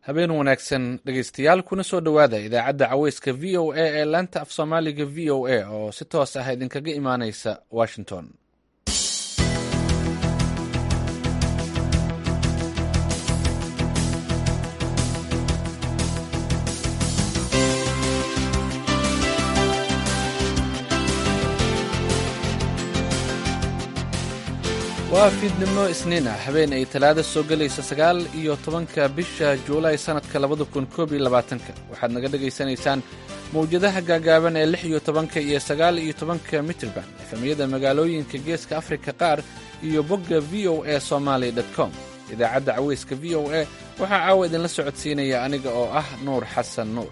habeen wanaagsan dhegeystayaal kuna soo dhowaada idaacadda caweyska v o a ee laanta af soomaaliga v o a oo si toos ah idinkaga imaaneysa washington waa fiidnimo isniin ah habeen ay talaada soo gelaysa sagaal iyo tobanka bisha juulaay sannadka labada kun koob iyo labaatanka waxaad naga dhegaysanaysaan mawjadaha gaagaaban ee lix iyo tobanka iyo sagaal iyo tobanka mitrban efemyada magaalooyinka geeska afrika qaar iyo bogga v o a somaali com idaacadda caweyska v o a waxaa caawa idinla socodsiinaya aniga oo ah nuur xasan nuur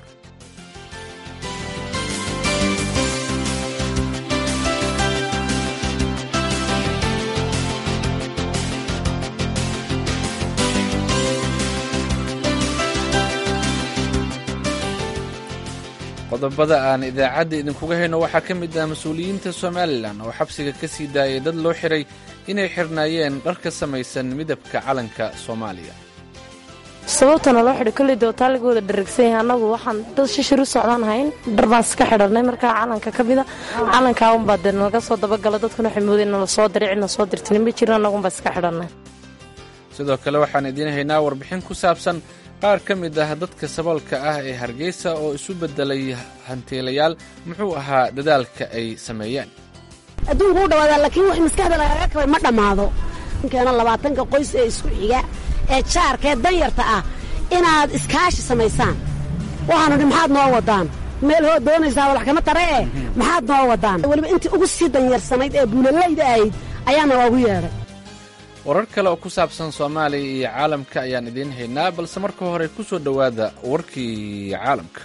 qodobada aan idaacadda idinkuga hayno waxaa ka mid ah mas-uuliyiinta somalilan oo xabsiga ka sii daayay dad loo xiray inay xirnaayeen dhar ka samaysan midabka calanka soomaaliya sababtana loo xidhay kolley dootaa laga wada dharagsan yahay annagu waxaan dad shishir u socdaan hayn dhar baan iska xidhanay markaa calanka ka mida calankaa unbaa dee nalaga soo dabagala dadkuna waxay moodeen nala soo diray cidna soo dirtinin ma jirin annagunbaa iska xidhannay sidoo kale waxaan idiin haynaa warbixin ku saabsan qaar ka mid ah dadka saboolka ah ee hargeysa oo isu beddelay hantiilayaal muxuu ahaa dadaalka ay sameeyeen adduunku u dhawaadaa laakiin wax maskaxda lagaga kabay ma dhammaado keena labaatanka qoys ee isku xiga ee jaarka ee danyarta ah inaad iskaashi samaysaan waxaanu dhi maxaad noo wadaan meel hoo doonaysaa walax kama tare eh maxaad noo wadaan weliba intii ugu sii danyarsanayd ee buulalayda ahayd ayaana waagu yeedhay warar kale oo ku saabsan soomaaliya iyo caalamka ayaan idiin haynaa balse marka hore ku soo dhowaada warkii caalamka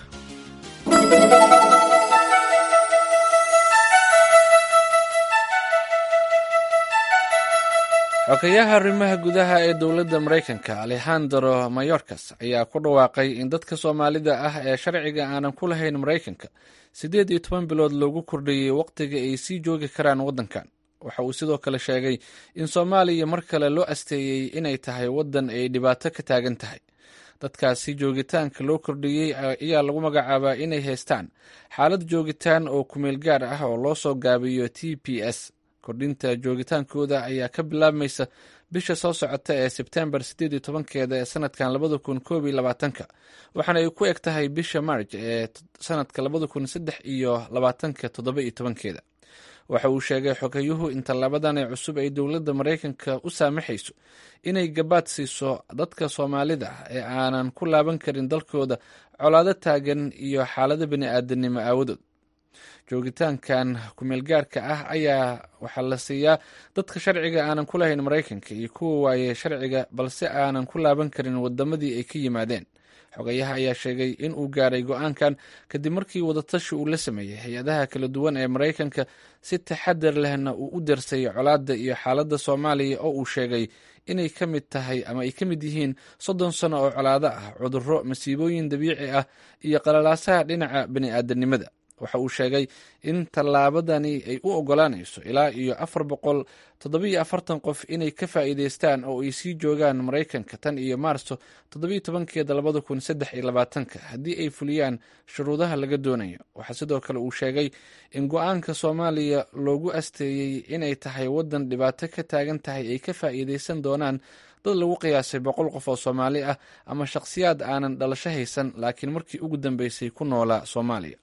xogayaha arrimaha gudaha ee dowladda maraykanka alexandro mayorkas ayaa ku dhawaaqay in dadka soomaalida ah ee sharciga aanan ku lahayn maraykanka siddeed iyo toban bilood loogu kordhiyey wakhtiga ay sii joogi karaan waddankan waxa uu sidoo kale sheegay in soomaaliya mar kale loo asteeyey inay tahay waddan ay dhibaato ka taagan tahay dadkaasi joogitaanka loo kordhiyey ayaa lagu magacaabaa inay haystaan xaalad joogitaan oo kumeel gaar ah oo loo soo gaabiyo t p s kordhinta joogitaankooda ayaa ka bilaabmaysa bisha soo socota ee sebtembar siddeed iyo tobankeeda ee sanadkan labada kun koob iyo labaatanka waxaana ay ku eg tahay bisha marj ee sanadka labada kun saddex iyo labaatanka toddoba iyo tobankeeda waxa uu sheegay xogayuhu in tallaabadan ee cusub ay dowladda maraykanka u saamaxayso inay gabaad siiso dadka soomaalida ah ee aanan ku laaban karin dalkooda colaado taagan iyo xaalado bini-aadanimo aawadood joogitaankan kumeelgaarka ah ayaa waxaa la siiyaa dadka sharciga aanan ku lahayn maraykanka iyo kuwa waaye sharciga balse aanan ku laaban karin wadamadii ay ka yimaadeen xogayaha ayaa sheegay in uu gaaray go-aankan kadib markii wadatashi uu la sameeyey hay-adaha kala duwan ee maraykanka si taxadar lehna uu u darsay colaadda iyo xaaladda soomaaliya oo uu sheegay inay ka mid tahay ama ay ka mid yihiin soddon sano oo colaado ah cudurro masiibooyin dabiici ah iyo qalalaasaha dhinaca bani-aadanimada waxa uu sheegay in tallaabadani ay u ogolaanayso ilaa iyo afar boqol toddobiyo afartan qof inay ka faa'iideystaan oo ay sii joogaan maraykanka tan iyo maarso toddobiyo tobankeeda labada kun saddex iyo labaatanka haddii ay fuliyaan shuruudaha laga doonayo waxaa sidoo kale uu sheegay in go-aanka soomaaliya loogu asteeyey inay tahay waddan dhibaato ka taagan tahay ay ka faa'iideysan doonaan dad lagu qiyaasay boqol qof oo soomaali ah ama shakhsiyaad aanan dhalasho haysan laakiin markii ugu dambeysay ku noolaa soomaaliya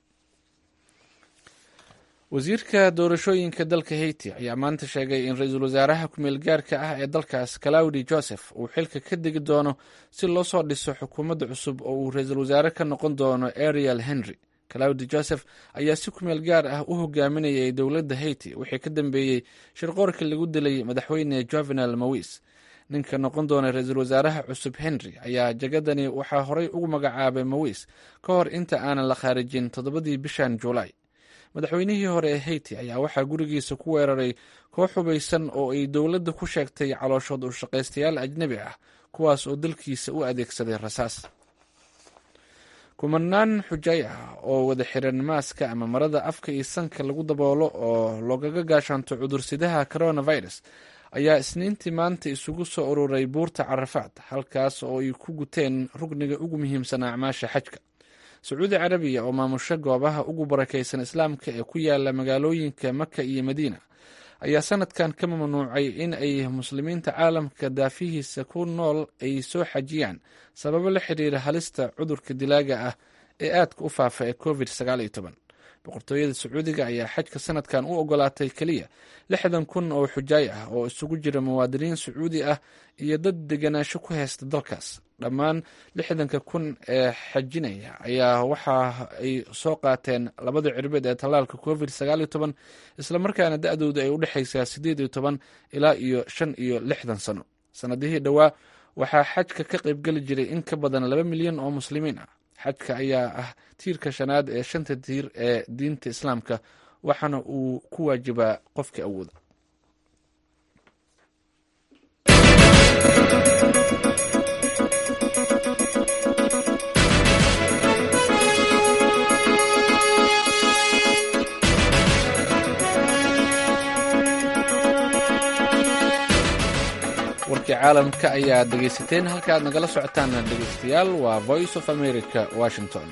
wasiirka doorashooyinka dalka haiti ayaa maanta sheegay in ra-iisul wasaaraha ku-meel gaarka ah ee dalkaas claudi joseph uu xilka ka degi doono si loo soo dhiso xukuumadda cusub oo uu ra-iisul wasaare ka noqon doono ariel henry claudi joseph ayaa si ku-meel gaar ah u hogaaminayay dowladda haiti wixii ka dambeeyey shirqoorka lagu dilay madaxweyne jovenal mawis ninka noqon doona ra-iisul wasaaraha cusub henry ayaa jagadani waxaa horey ugu magacaabay mawis ka hor inta aanan la khaarijin toddobadii bishan juulaay madaxweynihii hore ee haiti ayaa waxaa gurigiisa ku weeraray koox hubaysan oo ay dowladda ku sheegtay calooshood u shaqaystayaal ajnebi ah kuwaas oo dalkiisa u adeegsaday rasaas kumanaan xujay ah oo wada xiran maaska ama marada afka iyo sanka lagu daboolo oo loogaga gaashaanto cudursidaha coronavirus ayaa isniintii maanta isugu soo ururay buurta carafaad halkaas oo ay ku guteen rugniga ugu muhiimsan acmaasha xajka sacuudi carabiya oo maamusho goobaha ugu barakaysan islaamka ee ku yaala magaalooyinka maka iyo madiina ayaa sanadkan ka mamnuucay in ay muslimiinta caalamka daafihiisa ku nool ay soo xajiyaan sababo la xiriira halista cudurka dilaaga ah ee aadka u faafa ee covid boqortooyada sacuudiga ayaa xajka sanadkan u ogolaatay keliya lixdan kun oo xujaay ah oo isugu jira muwaadiniin sacuudi ah iyo dad deganaansho ku haysta dalkaas dhammaan lixdanka kun ee xajinaya ayaa waxa ay soo qaateen labada cirbeed ee tallaalka covid islamarkaana da-dooda ay u dhexaysaa sideed iyo toban ilaa iyo shan iyo lixdan sano sanadihii dhowaa waxaa xajka ka qaybgeli jiray in ka badan laba milyan oo muslimiin ah xajka ayaa ah tiirka shanaad ee shanta tiir ee diinta islaamka waxaana uu ku waajibaa qofka awooda warkii caalamka ayaad dhegaysateen halka aad nagala socotaan dhegaystayaal waa voice of america washington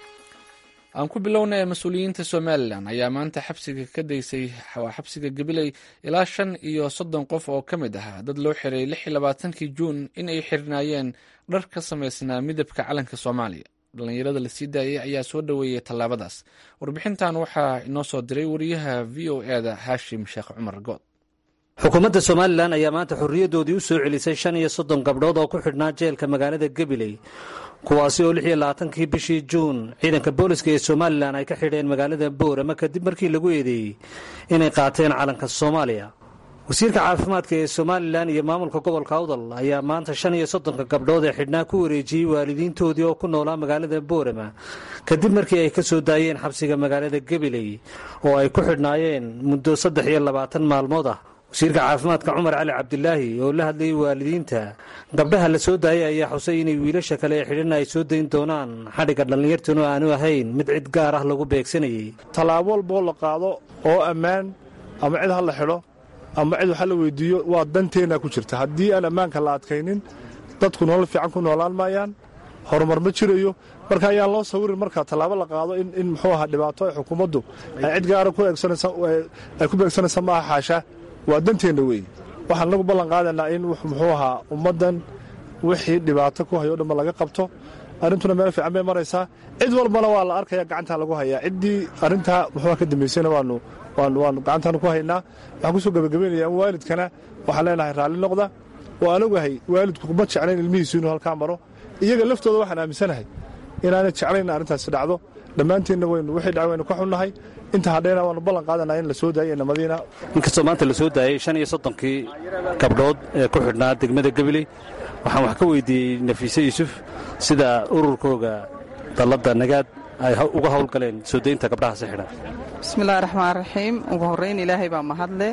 aan ku bilowna ee mas-uuliyiinta somalilan ayaa maanta xabsiga ka daysay xabsiga gabiley ilaa shan iyo soddon qof oo ka mid ahaa dad loo xiray lix iyo labaatankii juun in ay xirnaayeen dhar ka samaysnaa midabka calanka soomaaliya dhallinyarada lasii daayay ayaa soo dhoweeyay tallaabadaas warbixintan waxaa inoo soo diray wariyaha v o eda haashim sheekh cumar good xukuumadda somalilan ayaa maanta xorriyadoodii u soo celisay shan iyo soddon gabdhood oo ku xidhnaa jeelka magaalada gabiley kuwaasi oo lix iyo labaatankii bishii juun ciidanka booliska ee somalilan ay ka xidheen magaalada boorama kadib markii lagu eedeeyey inay qaateen calanka soomaaliya wasiirka caafimaadka ee somalilan iyo maamulka gobolka awdal ayaa maanta shan iyo soddonka gabdhood ee xidhnaa ku wareejiyey waalidiintoodii oo ku noolaa magaalada boorama kadib markii ay ka soo daayeen xabsiga magaalada gabiley oo ay ku xidhnaayeen muddo saddex iyo labaatan maalmood ah wasiirka caafimaadka cumar cali cabdilaahi oo la hadlayay waalidiinta gabdhaha la soo daayay ayaa xusay inay wiilasha kale ee xidhan ay soo dayn doonaan xadhigga dhallinyartuna aanu ahayn mid cid gaar ah lagu beegsanayay tallaabo walboo la qaado oo ammaan ama cid ha la xidho ama cid waxa la weydiiyo waa danteenna ku jirta haddii aan ammaanka la adkaynin dadku nolol fiican ku noolaan maayaan horumar ma jirayo marka ayaan loo sawirin marka tallaabo la qaado in muxuu ahaa dhibaato ay xukuumaddu ay cid gaara ay ku beegsanaysa maaha xaasha waa danteenna weeye waxaan nagu ballan qaadaynaa in muxuu ahaa ummaddan wixii dhibaato ku hayo o dhanba laga qabto arrintuna meel fiican bay maraysaa cid walbana waa la arkaya gacantaa lagu hayaa ciddii arrintaa muxuuha ka dambaysayna waanu waanu waanu gacantaanu ku haynaa waxaan kusoo gebagabaynayaa in waalidkana waxaan leenahay raalli noqda oo aan ogahay waalidku kuma jeclayn ilmihiisu inuu halkaa maro iyaga laftooda waxaan aaminsanahay inaanay jeclayn arrintaasi dhacdo dhammaanteenna waynu wixii dhaca waynu ka xunnahay inta hadhayna waanu ballan qaadanaa in la soo daayay namadiina inkastoo maanta la soo daayey shan iyo soddonkii gabdhood ee ku xidhnaa degmada gabiley waxaan wax ka weydiiyey nafiise yuusuf sida ururkooga dalladda nagaad ay uga howlgaleen soo daynta gabdhahaasi xidhan bismillahi raxmaan raxiim ugu horrayn ilaahay baa mahadle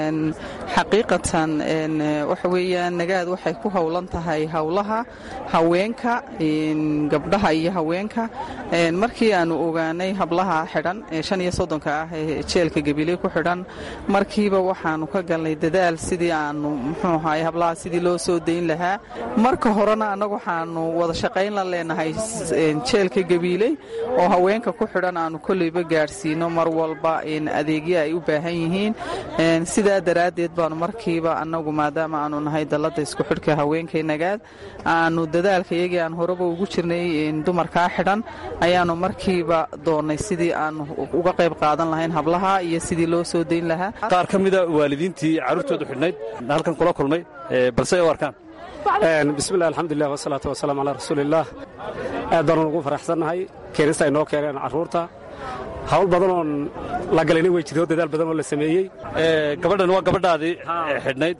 xaqiiqatan waxa weeyaan nagaad waxay ku howlan tahay howlaha haweenka gabdhaha iyo haweenka markii aanu ogaanay hablaha xidhan shan iyo soddonka ah ee jeelka gabiley ku xidhan markiiba waxaanu ka galnay dadaal sidii aanu muxuu ahaay hablaha sidii loo soo dayn lahaa marka horena annagu waxaanu wada shaqayn la leenahay jeelka gabiiley oo haweenka ku xidhan aanu kolleyba gaadhsiino mar walba adeegyo ay u baahan yihiin sidaa daraaddeed baanu markiiba annagu maadaama aanu nahay dalladda isku xidhka haweenkay nagaad aanu dadaalka iyagii aan horeba ugu jirnay dumarkaa xidhan ayaanu markiiba doonnay sidii aanu uga qayb qaadan lahayn hablaha iyo sidii loo soo dayn lahaa qaar ka mida waalidiintii carruurtoodu xidhnayd halkan kula kulmay balse ay u arkaan bismillahi alxamdulilah wasalaatu wasalaamu calaa rasuuliillaah aad baanu ugu faraxsannahay keenista ay noo keeneen carruurta hawl badan oon la galayna way jirto dadaal badan oo la sameeyey gabadhan waa gabadhaadii xidhnayd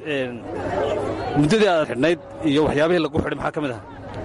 muddadii aad xidhnayd iyo waxyaabihii lagu xidhay maxaa ka mid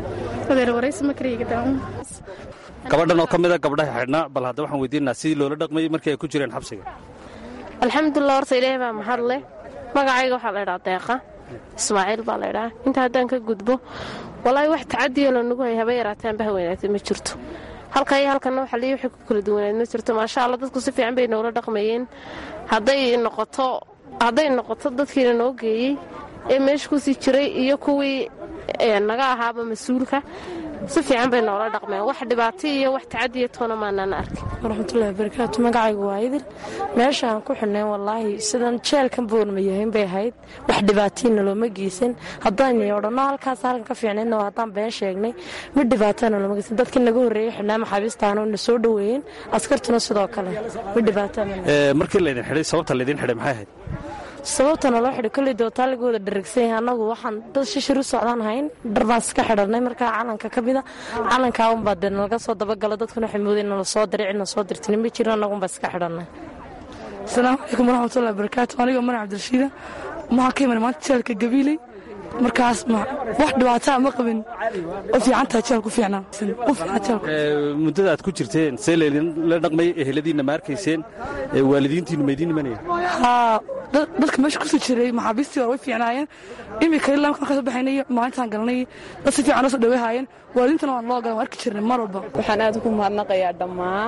aha gabadhan oo ka mida gabdhaha xidhnaa bal hadda waxaan weydiinaa sidii loola dhaqmayey markii ay ku jireen xabsiga alxamdulilah horta ilaahay baa mahad leh magacayga waxaa laydhaa deeqa ismaaciil baa laydhaa inta haddaan ka gudbo walaahi wax tacadiyo lanagu hay haba yaraataan bah weynaatay ma jirto halka iyo halkanna waxa lii wixii ku kala duwanayd ma jirto maasha allah dadku si fiican bay noola dhaqmayeen hadday noqoto hadday noqoto dadkiina noo geeyey ee meesha kusii jiray iyo kuwii naga ahaaba mas-uulka si fiican bay noola dhaqmeen wax dhibaato iyo wax tacadiya toona maanaan arkin waraxmatullahi barakaatu magacaygu waa idil meeshaan ku xidhneen wallaahi sidan jeelkan boorma yahayn bay ahayd wax dhibaatayna looma geysan haddaan odhanno halkaas halkan ka fiicnayna oo haddaan been sheegnay mid dhibaatana looma geysan dadkii naga horreeyey xidhnaa maxaabiistaana na soo dhoweeyeen askartuna sidoo kale mid dhibaatana markii laydin xidhay sababta laydin xidhay maxay ahayd sababtana loo xidhay kolley dootaa laga wada dharagsan yahay annagu waxaan dad shishir u socdaan hayn dhar baan iska xidhanay markaa calanka ka mida calankaa unbaa dee nalaga soo dabagala dadkuna waxay moodeen nala soo diray cidna soo dirtin ma jiro annagunbaa iska xidhanay asalaamu calaykum waraxmatullahi barakaatu aniga mar cabdirashiida maxaa ka iman maanta jeelka gabiiley markaas wax dhibaataa ma qabin oo fiicantaa jeel ku fiicnaa u fiicnaa jeelku muddada aad ku jirteen see laydinla dhaqmay eheladiinna ma arkayseen waalidiintiinnu maydiin imanaya haa dadka meesha kusoo jiray maxaabiistii hore way fiicnaayeen imika ilaa markaan ka soo baxaynay maalintaan galnay dad si fiican noo soo dhaweehaayeen waalidiintana waan loo galan waan arki jirnay mar walba waxaan aad ugu mahadnaqayaa dhammaan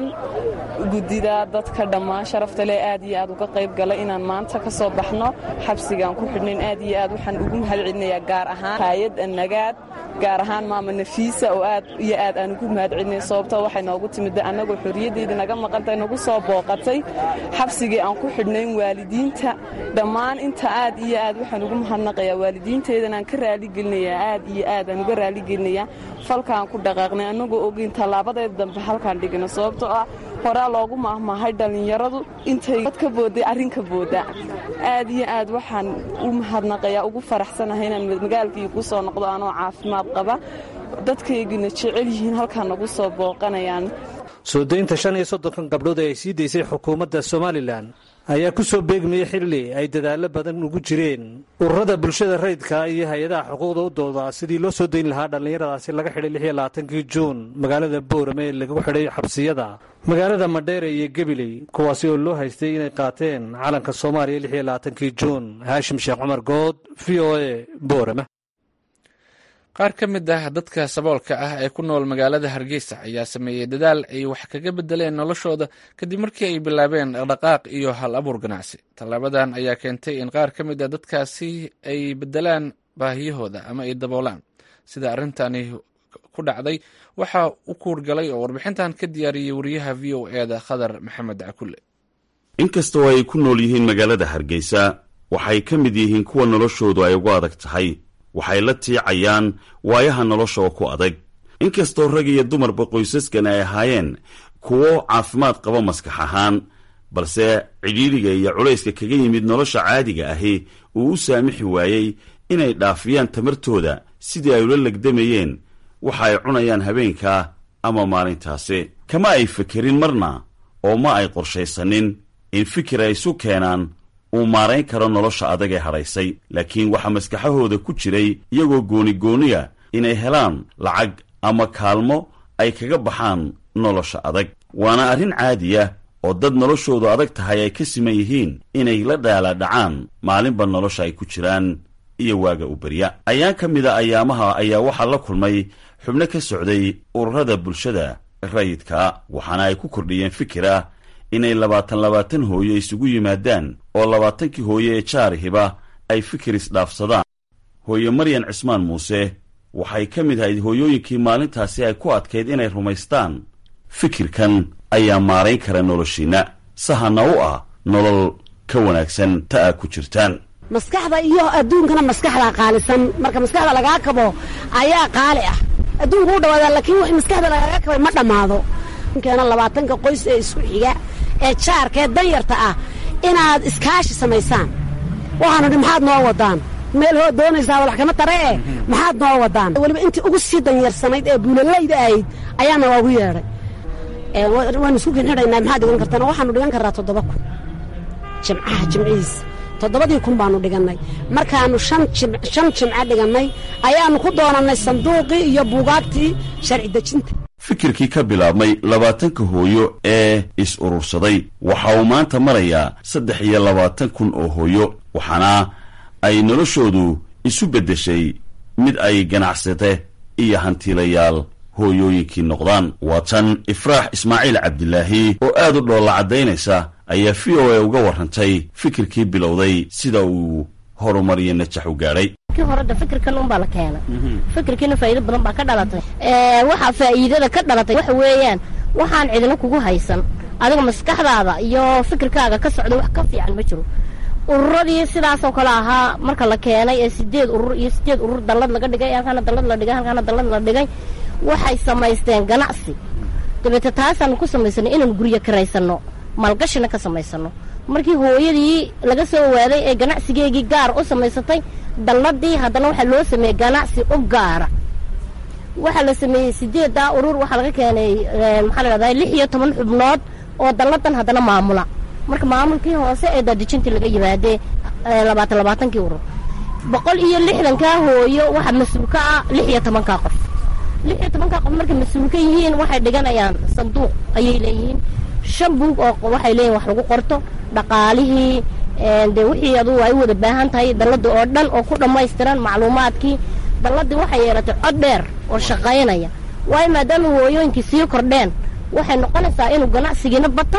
guddida dadka dhammaan sharafta leh aad iyo aad uga qayb galay inaan maanta ka soo baxno xabsigaan ku xidhnayn aad iyo aad waxaan ugu mahad celinayaa gaar ahaan haayad annagaad gaar ahaan maama nafiisa oo aad iyo aad aan ugu mahad celinay sababtoo waxay noogu timid annagoo xorriyaddeydii naga maqantay nagu soo booqatay xabsigii aan ku xidhnayn waalidiinta dhammaan inta aad iyo aad waxaan ugu mahadnaqayaa waalidiinteedanaan ka raaligelinayaa aad iyo aad aan uga raaligelinayaa falkaan ku dhaqaaqnay annagoo ogeyn tallaabadeeda dambe halkaan dhigno sababtoo ah horaa loogu maahmaahay dhallinyaradu intay dad ka boodday arrinka boodda aad iyo aad waxaan u mahadnaqayaa ugu faraxsanahay inaan magaalkii ku soo noqdo anoo caafimaad qaba dadkaygina jecel yihiin halkaan nagu soo booqanayaan soo daynta shan iyo soddonkan gabdhood ee ay sii daysay xukuumadda somalilan ayaa ku soo beegmayey xilli ay dadaallo badan ugu jireen ururada bulshada rayidka iyo hay-adaha xuquuqda u dooda sidii loo soo dayn lahaa dhallinyaradaasi laga xidhay lix iyo labaatankii juun magaalada boorame ee lagu xidhay xabsiyada magaalada madheere iyo gebiley kuwaasi oo loo haystay inay qaateen calanka soomaaliya lix iyo labaatankii juun haashim sheekh cumar good v o a boorame qaar ka mid ah dadka saboolka ah ee ku nool magaalada hargeysa ayaa sameeyey dadaal ay wax kaga bedeleen noloshooda kadib markii ay bilaabeen dhaqdhaqaaq iyo hal abuur ganacsi tallaabadan ayaa keentay in qaar ka mid a dadkaasi ay bedelaan baahiyahooda ama ay daboolaan sida arrintani ku dhacday waxaa u kuurgalay oo warbixintan ka diyaariyey wariyaha v o eda khadar maxamed cakulle inkastoo ay ku nool yihiin magaalada hargeysa waxay ka mid yihiin kuwa noloshoodu ay ugu adag tahay waxay la tiicayaan waayaha nolosha oo ku adag inkastoo rag iyo dumarba qoysaskan ay ahaayeen kuwo caafimaad qaba maskax ahaan balse cidhiidhiga iyo culayska kaga yimid nolosha caadiga ahi uu u saamixi waayey inay dhaafiyaan tamartooda sidii ay ula legdamayeen waxa ay cunayaan habeenka ama maalintaasi kama ay fekerin marna oo ma ay qorshaysanin in fikir ay isu keenaan uu maarayn karo nolosha adag ee hadhaysay laakiin waxaa maskaxahooda ku jiray iyagoo goonigooniya inay helaan lacag ama kaalmo ay kaga baxaan nolosha adag waana arrin caadiya oo dad noloshoodu adag tahay ay ka siman yihiin inay la dhaalaadhacaan maalinba nolosha ay ku jiraan iyo waaga u berya ayaan ka mida ayaamaha ayaa waxaa la kulmay xubno ka socday ururada bulshada rayidka waxaana ay ku kordhiyeen fikir ah inay labaatan labaatan hooyo isugu yimaadaan oo labaatankii hooye ee jaarihiba ay fikir isdhaafsadaan hooye maryan cismaan muuse waxay ka mid ahayd hooyooyinkii maalintaasi ay ku adkayd inay rumaystaan fikirkan ayaa maarayn kara noloshiinna sahana u ah nolol ka wanaagsan ta aa ku jirtaan maskaxda iyo adduunkana maskaxdaa qaalisan marka maskaxda lagaa kabo ayaa qaali ah adduunku u dhawaadaa laakiin wix maskaxda lagaaga kabay ma dhammaado keena labaatanka qoys ee isku xiga ee jaarkaee danyarta ah inaad iskaashi samaysaan waxaanu dhi maxaad noo wadaan meel hoo doonaysaa walax kama tare eh maxaad noo wadaan weliba intii ugu sii danyarsanayd ee buulalayda ahayd ayaana waagu yeedhay waanu isku kinxidhaynaa maxaad dhigan kartaan waxaanu dhigan karraa toddoba kun jimcaha jimcihiis toddobadii kun baanu dhigannay markaannu shan jimco dhigannay ayaannu ku doonannay sanduuqii iyo buugaagtii sharci dejinta fikirkii ka bilaabmay labaatanka hooyo ee is-urursaday waxa uu maanta marayaa saddex iyo labaatan kun oo hooyo waxaana ay noloshoodu isu beddeshay mid ay ganacsate iyo hantiilayaal hooyooyinkii noqdaan waa tan ifraax ismaaciil cabdilaahi oo aad u dhoolla caddaynaysa ayaa v o a uga warrantay fikirkii bilowday sida uu horumariyo najax u gaadhay kii horeda fikirkan unbaa la keena fikirkiina faa'iido badan baa ka dhalatay waxaa faa'iidada ka dhalatay waxa weeyaan waxaan cidina kugu haysan adiga maskaxdaada iyo fikirkaaga ka socda wax ka fiican ma jiro ururadii sidaasoo kale ahaa marka la keenay ee sideed urur iyo sideed urur dallad laga dhigay halkaana dallad la dhigay halkaana dallad la dhigay waxay samaysteen ganacsi dabeete taasaanu ku samaysanay inaanu guryo karaysano maalgashina ka samaysano markii hooyadii laga soo waaday ee ganacsigeegii gaar u samaysatay dalladii haddana waxaa loo sameeyey ganacsi u gaara waxaa la sameeyey sideeddaa urur waxaa laga keenay maxaa la dhahdaa lix iyo toban xubnood oo dalladan haddana maamula marka maamulkii hoose ee daadejintii laga yimaadee labaatan labaatankii urur boqol iyo lixdankaa hooyo waxaa mas-uul ka ah lix iyo tobankaa qof lix iyo tobankaa qof markay mas-uul ka yihiin waxay dhiganayaan sanduuq ayay leeyihiin shan buug oo waxay leeyihin wax lagu qorto dhaqaalihii dee wixii adugu ay u wada baahan tahay dalladda oo dhan oo ku dhammaystiran macluumaadkii dalladii waxay yeelatay cod dheer oo shaqaynaya waayo maadaama hooyooyinkii sii kordheen waxay noqonaysaa inuu ganacsigiina bato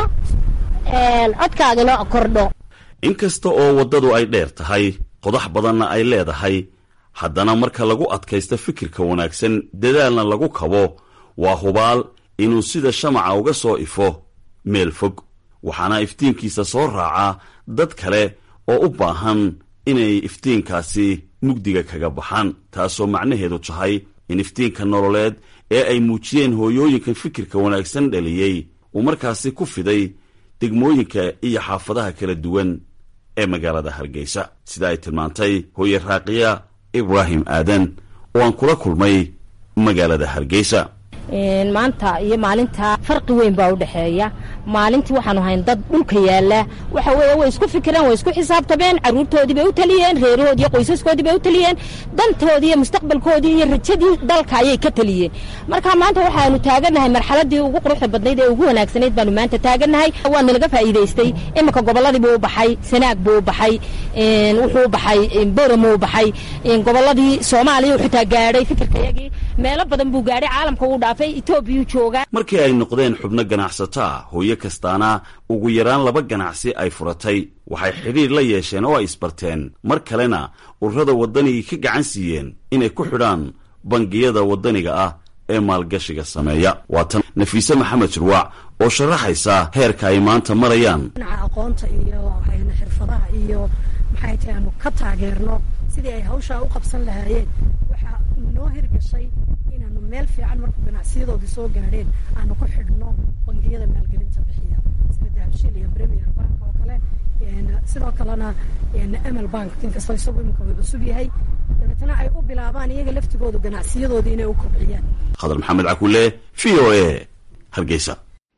codkaagina kordho inkasta oo waddadu ay dheer tahay qodax badanna ay leedahay haddana marka lagu adkaysto fikirka wanaagsan dadaalna lagu kabo waa hubaal inuu sida shamaca uga soo ifo meel fog waxaana iftiinkiisa soo raacaa dad kale oo u baahan inay iftiinkaasi mugdiga kaga baxaan taasoo macnaheedu tahay in iftiinka nololeed ee ay muujiyeen hooyooyinkan fikirka wanaagsan dhaliyey uu markaasi ku fiday degmooyinka iyo xaafadaha kala duwan ee magaalada hargeysa sida ay tilmaantay hooye raaqiya ibraahim aadan oo aan kula kulmay magaalada hargeysa maanta iyo maalinta farqi weyn baa u dhexeeya maalintii waxaanu hayn dad dhulka yaala waxa weeye way isku fikireen way isku xisaabtameen carruurtoodii bay u taliyeen reerahoodii iyo qoysaskoodii bay u taliyeen dantoodii iyo mustaqbalkoodii iyo rajadii dalka ayay ka taliyeen marka maanta waxaanu taagannahay marxaladii ugu quruxda badnayd ee ugu wanaagsanayd baanu maanta taagannahay waana laga faa'iidaystay iminka gobolladii buu u baxay sanaag buu u baxay wuxuu u baxay boramuu u baxay gobolladii soomaaliya uu xitaa gaadhay fikirkayagii meelo badan buu gaadhay caalamka uu dhaafay etoobiyuu joogaa markii ay noqdeen xubno ganacsato ah hooyo kastaana ugu yaraan laba ganacsi ay furatay waxay xidhiir la yeesheen oo ay isbarteen mar kalena ururada waddanigii ka gacan siiyeen inay ku xidhaan bangiyada waddaniga ah ee maalgashiga sameeya waa tan nafiise maxamed jirwaac oo sharaxaysa heerka ay maanta marayaan dhinaca aqoonta iyo xirfadaha iyo maxay tahay aanu ka taageerno sidii ay hawshaa u qabsan lahaayeen waxaa noo hirgashay inaanu meel fiican markuu ganacsiyadoodii soo gaadheen aanu ku xidhno bangiyada maalgelinta bixiya sida dahabshiil iyo premier bank oo kale sidoo kalena amal bank inkastoo isagu iminka uu cusub yahay dabeetana ay u bilaabaan iyaga laftigoodu ganacsiyadoodii inay u kobciyaan khadar maxamed cakule v o a hargeysa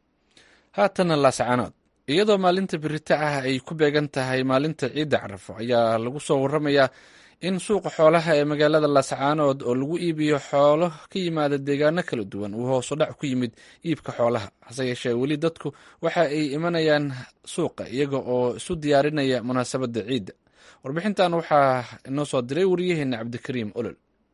haatana laascaanood iyadoo maalinta birita ah ay ku beegan tahay maalinta ciidda carafo ayaa lagu soo waramayaa in suuqa xoolaha ee magaalada laascaanood oo lagu iibiyo xoolo ka yimaada deegaano kala duwan uu hoosu dhac ku yimid iibka xoolaha hase yeeshee weli dadku waxa ay imanayaan suuqa iyaga oo isu diyaarinaya munaasabadda ciidda warbixintan waxaa inoo soo diray waryaheena cabdikariim olol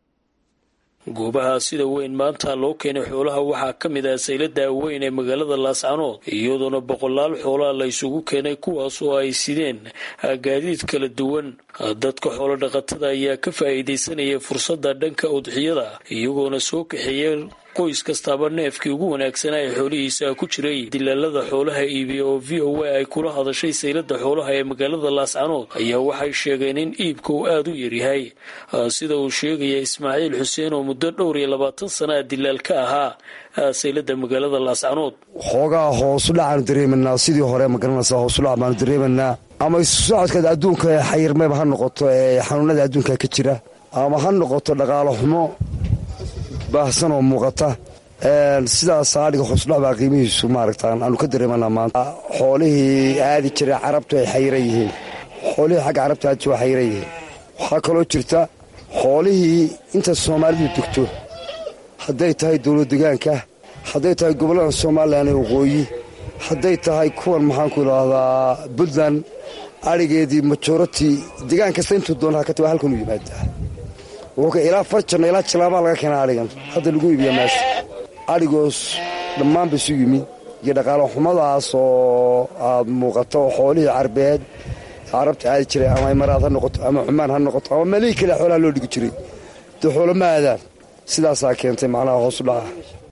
goobaha sida weyn maanta loo keenay xoolaha waxaa ka mid ah saylada weyn ee magaalada laascanood iyadoona boqolaal xoolaha la isugu keenay kuwaas oo ay sideen gaadiid kala duwan dadka xoolo dhaqatada ayaa ka faa'iidaysanaya fursadda dhanka udxiyada iyagoona soo kaxeeyay qoys kastaaba neefkii ugu wanaagsanaa ee xoolihiisa ku jiray dilaalada xoolaha iibiya oo v o a ay kula hadashay saylada xoolaha ee magaalada laascanood ayaa waxay sheegeen in iibka uu aada u yaryahay sida uu sheegaya ismaaciil xuseen oo muddo dhowr iyo labaatan sana dilaal ka ahaa saylada magaalada laascanood xoogaa hoosudhacaanu dareemanaa sidii hore magaranaysa hoosudhac baanu dareemanaa ama isu socodka adduunka xayirmeba ha noqoto ee xanuunada adduunka ka jira ama ha noqoto dhaqaalo xumo baahsan oo muuqata sidaas adhiga hoosudhac baa qiimihiisu maaragta aanu ka dareemanaa maanta xoolihii aadi jira carabtu ay xayiran yihiin xoolihii xagga carabta aadi waa xayiran yihiin waxaa kaloo jirta xoolihii inta soomaalidu degto hadday tahay dowlad degaanka hadday tahay gobollada somalilan ee waqooyi hadday tahay kuwan maxaanku idhaahdaa puntland adhigeedii majorati degaan kasta intuu doona hakata waa halkan u yimaadaa wuxuu ilaa farjanna ilaa jilaabaa laga keenaa adhigan hadda lagu iibiya meesha adhigoos dhammaan ba isu yimi iyo dhaqaalo xumadaas oo aad muuqato xoolihii carbeed carabta aadi jiray ama imaraad ha noqoto ama xumaan ha noqoto ama meelihii kale xoolaha loo dhigi jiray dee xoolo ma aadaan sidaasaa keentay macnaha hoosu dhaca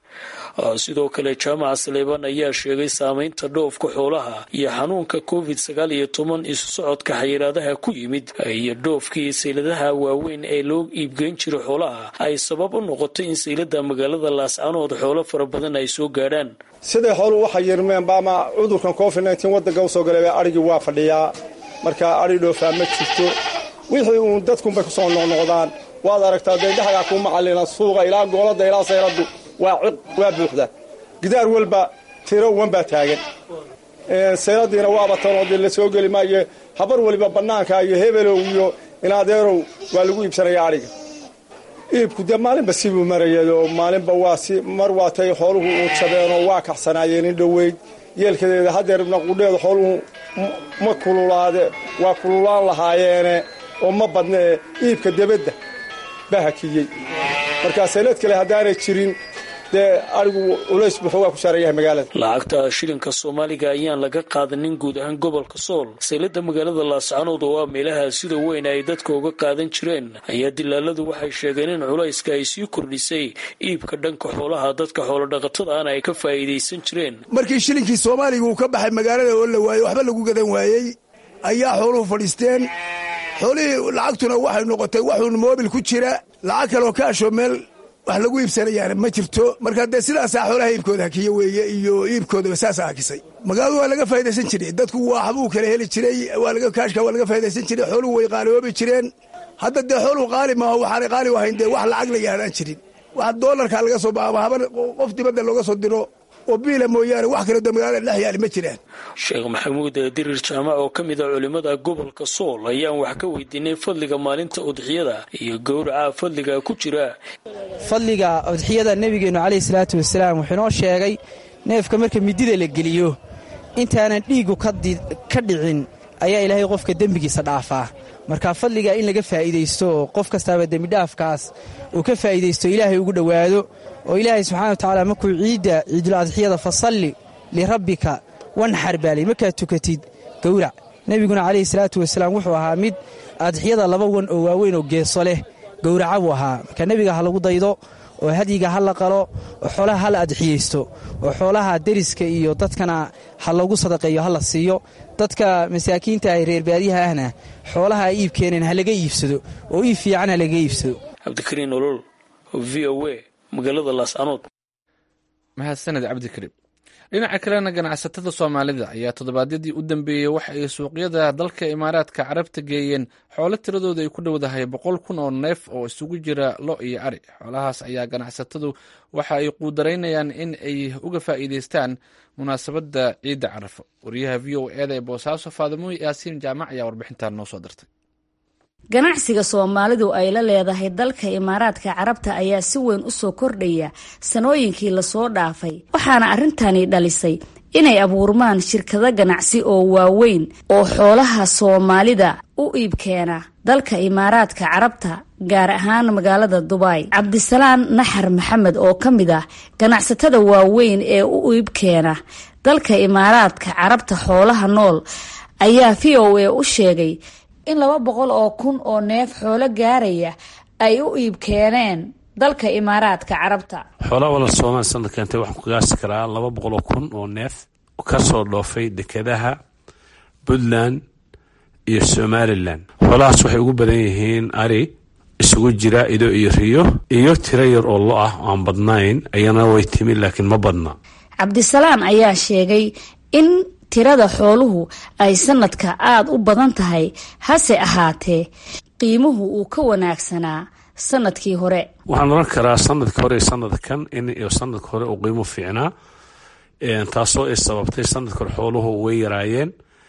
sidoo kale jaamaca saleebaan ayaa sheegay saameynta dhoofka xoolaha iyo xanuunka covid sagaal iyo toban isu socodka xayiraadaha ku yimid iyo dhoofkii sayladaha waaweyn ee loo iibgeyn jiray xoolaha ay sabab u noqotay in saylada magaalada laascanood xoolo fara badan ay soo gaadhaan siday xooluhu waxay yirmeenba ama cudurkan covid nteen wadanka usoo galay adhigii waa fadhiyaa markaa adhi dhoofaa ma jirto wixii uun dadkunbay kusoo noqnoqdaan waad aragtaa daydhaxgaa kuu macalina suuqa ilaa goolada ilaa sayladu waa ciq waa buuxda gidaar walba tiro wan baa taagan sayladiina waaba tanoodii la soo geli maayo habar waliba bannaanka iyo hebelow iyo inadeerow waa lagu iibsanaya adhiga iibku dee maalinba sibuu marayado maalinba waa si mar waatay xooluhu uu jabeenoo waa kaxsanaayeen in dhoweyd yeelkadeeda hadeerna qudheeda xooluhu ma kululaade waa kululaan lahaayeene oo ma badnee iibka debadda baa hakiyey markaa saylad kale haddaanay jirin dee arigu culays buu xoogaa ku saaran yahay magaalada lacagta shilinka soomaaliga ayaan laga qaadanin guud ahaan gobolka sool saylada magaalada laascanood oo ah meelaha sida weyn ay dadka uga qaadan jireen ayaa dilaaladu waxay sheegeen in culayska ay sii kordhisay iibka dhanka xoolaha dadka xoolodhaqatada ana ay ka faa'iidaysan jireen markii shilinkii soomaaliga uu ka baxay magaalada oo la waayey waxba lagu gadan waayey ayaa xooluhu fadhiisteen xoolihii lacagtuna waxay noqotay waxuun moobil ku jira lacag kaloo kaashoo meel wax lagu iibsanayaana ma jirto marka dee sidaasaa xoolaha iibkooda hakiye weeye iyo iibkoodaba saasaa hakisay magaaladu waa laga faa'idaysan jiray dadku waxbuu kala heli jiray kaashka waa laga faa'idaysan jiray xooluhu way qaaliyoobi jireen hadda dee xooluhu qaali maaho waxaanay qaali u ahayn dee wax lacag la yaahdaan jirin wax doolarkaa laga soo baaba haban qof dibadda looga soo diro oo biila mooyaane wax kaloo dee magaalada dhex yaali ma jiraan sheekh maxamuud dirir jaamac oo ka mid a culimmada gobolka sool ayaan wax ka weydiinay fadliga maalinta udxiyada iyo gowraca fadliga ku jira fadliga udxiyada nebigeennu caleyhi salaatu wasalaam wuxuu inoo sheegay neefka marka midida la geliyo intaanan dhiigu ka dhicin ayaa ilaahay qofka dembigiisa dhaafaa marka fadliga in laga faa'iidaysto oo qof kastaaba dembidhaafkaas uu ka faa'iidaysto ilaahay ugu dhowaado oo ilaahay subxana wa tacaala markuu ciidda ciidul adxiyada fasalli lirabbika wanxar baalay markaad tukatid gowrac nebiguna calayhi salaatu wasalaam wuxuu ahaa mid adxiyada laba wan oo waaweyn oo geeso leh gowraca buu ahaa marka nebiga ha lagu daydo oo hadyiga ha la qalo oo xoolaha ha la adxiyaysto oo xoolaha deriska iyo dadkana ha lagu sadaqeeyo ha la siiyo dadka masaakiinta ah reer baadiyaha ahna xoolaha ay iib keeneen ha laga iibsado oo iib fiican ha laga iibsado cabdikariin olol v o a magaalada laascanood mahadsaned cabdikariim dhinaca kalena ganacsatada soomaalida ayaa toddobaadyadii u dambeeyey waxa ay suuqyada dalka imaaraadka carabta geeyeen xoolo tiradooda ay ku dhowdahay boqol kun oo neef oo isugu jira lo iyo ari xoolahaas ayaa ganacsatadu waxa ay quudaraynayaan in ay uga faa'iidaystaan munaasabadda ciidda carafo wariyaha v o eda ee boosaaso faadimo yaasiin jaamac ayaa warbixintan noo soo dirtay ganacsiga soomaalidu ay la leedahay dalka imaaraadka carabta ayaa si weyn u soo kordhaya sanooyinkii lasoo dhaafay waxaana arrintani dhalisay inay abuurmaan shirkado ganacsi oo waaweyn oo xoolaha soomaalida u iibkeena dalka imaaraadka carabta gaar ahaan magaalada dubai cabdisalaan naxar maxamed oo ka mid ah ganacsatada waaweyn ee u iibkeena dalka imaaraadka carabta xoolaha nool ayaa v o a u sheegay in laba boqol oo kun oo neef xoolo gaaraya ay u iib keeneen dalka imaaraadka carabta xoolaha wala soomaali sanad keentay waxaan ku gaasi karaa laba boqol oo kun oo neef kasoo dhoofay dekedaha puntland iyo somalilan xoolahaas waxay ugu badan yihiin ari isugu jira ido iyo riyo iyo tiro yar oo lo ah aan badnayn ayana way timi laakiin ma badna cabdisalaan ayaa sheegay in tirada xooluhu ay sanadka aada u badan tahay hase ahaatee qiimuhu uu ka wanaagsanaa sanadkii hore waxaan oran karaa sanadka hore sanadkan in sanadka hore uu qiimo fiicnaa taasoo ay sababtay sanadka hore xooluhu way yaraayeen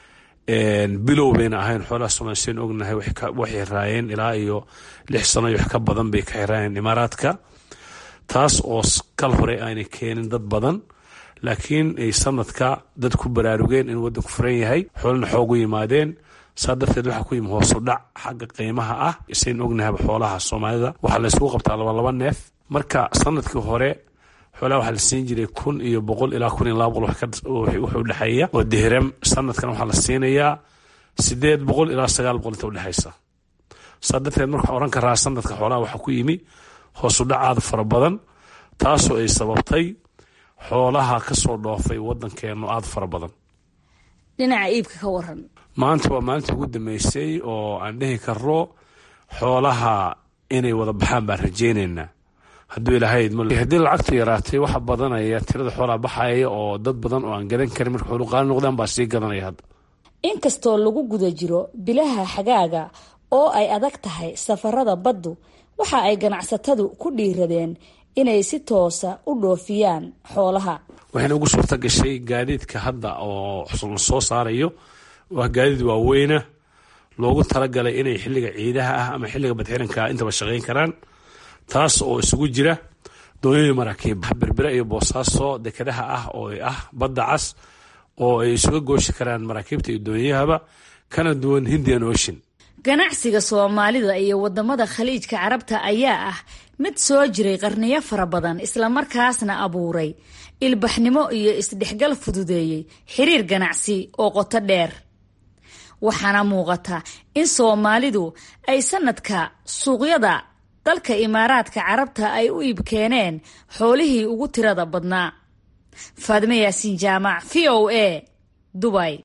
bilow bayna ahayn xoolaha somaali seen ognahay waxay raayeen ilaa iyo lix sano iyo wax ka badan bay ka xiraayeen imaaraadka taas oo kal hore aanay keenin dad badan laakiin ay sanadka dad ku baraarugeen in waddanku furan yahay xoolana xoogu yimaadeen saa darteed waxaa ku yimi hoosu dhac xagga qiimaha ah isayn ognahayba xoolaha soomaalida waxaa la yskugu qabtaa labalaba neef marka sanadkii hore xoolaha waxaa la siin jiray kun iyo boqol ilaa kun iyo laba boqol wuxuu udhexeeya oo dihram sanadkan waxaa la siinayaa sideed boqol ilaa sagaal boqol inta udhexaysa saa darteed marka waxaan oran karaa sanadka xoolaha waxaa ku yimi hoosu dhacaada fara badan taasoo ay sababtay xoolaha ka soo dhoofay waddankeenu aada fara badan dhinaca iibka ka waran maanta waa maalintii ugu dambeysay oo aan dhihi karno xoolaha inay wada baxaan baan rajaynaynaa hadduu ilaahay haddii lacagtu yaraatay waxa badanaya tirada xoolaha baxaya oo dad badan oo aan gadan karin marka xoolu qaali noqdaan baa sii gadanaya hadda inkastoo lagu guda jiro bilaha xagaaga oo ay adag tahay safarada baddu waxa ay ganacsatadu ku dhiiradeen inay si toosa u dhoofiyaan xoolaha waxayna ugu suurta gashay gaadiidka hadda oo la soo saarayo waa gaadiid waaweyna loogu talagalay inay xilliga ciidaha ah ama xilliga badxiranka intaba shaqayn karaan taas oo isugu jira doonyadii maraakiib berbera iyo boosaaso dekedaha ah oo ah badda cas oo ay isuga gooshi karaan maraakiibta iyo doonyahaba kana duwan hindian ocean ganacsiga soomaalida iyo wadamada khaliijka carabta ayaa ah mid soo jiray qarniyo fara badan islamarkaasna abuuray ilbaxnimo iyo isdhexgal fududeeyey xiriir ganacsi oo qoto dheer waxaana muuqata in soomaalidu ay sanadka suuqyada dalka imaaraadka carabta ay u iibkeeneen xoolihii ugu tirada badnaa faadime yaasiin jaamac v o a dubay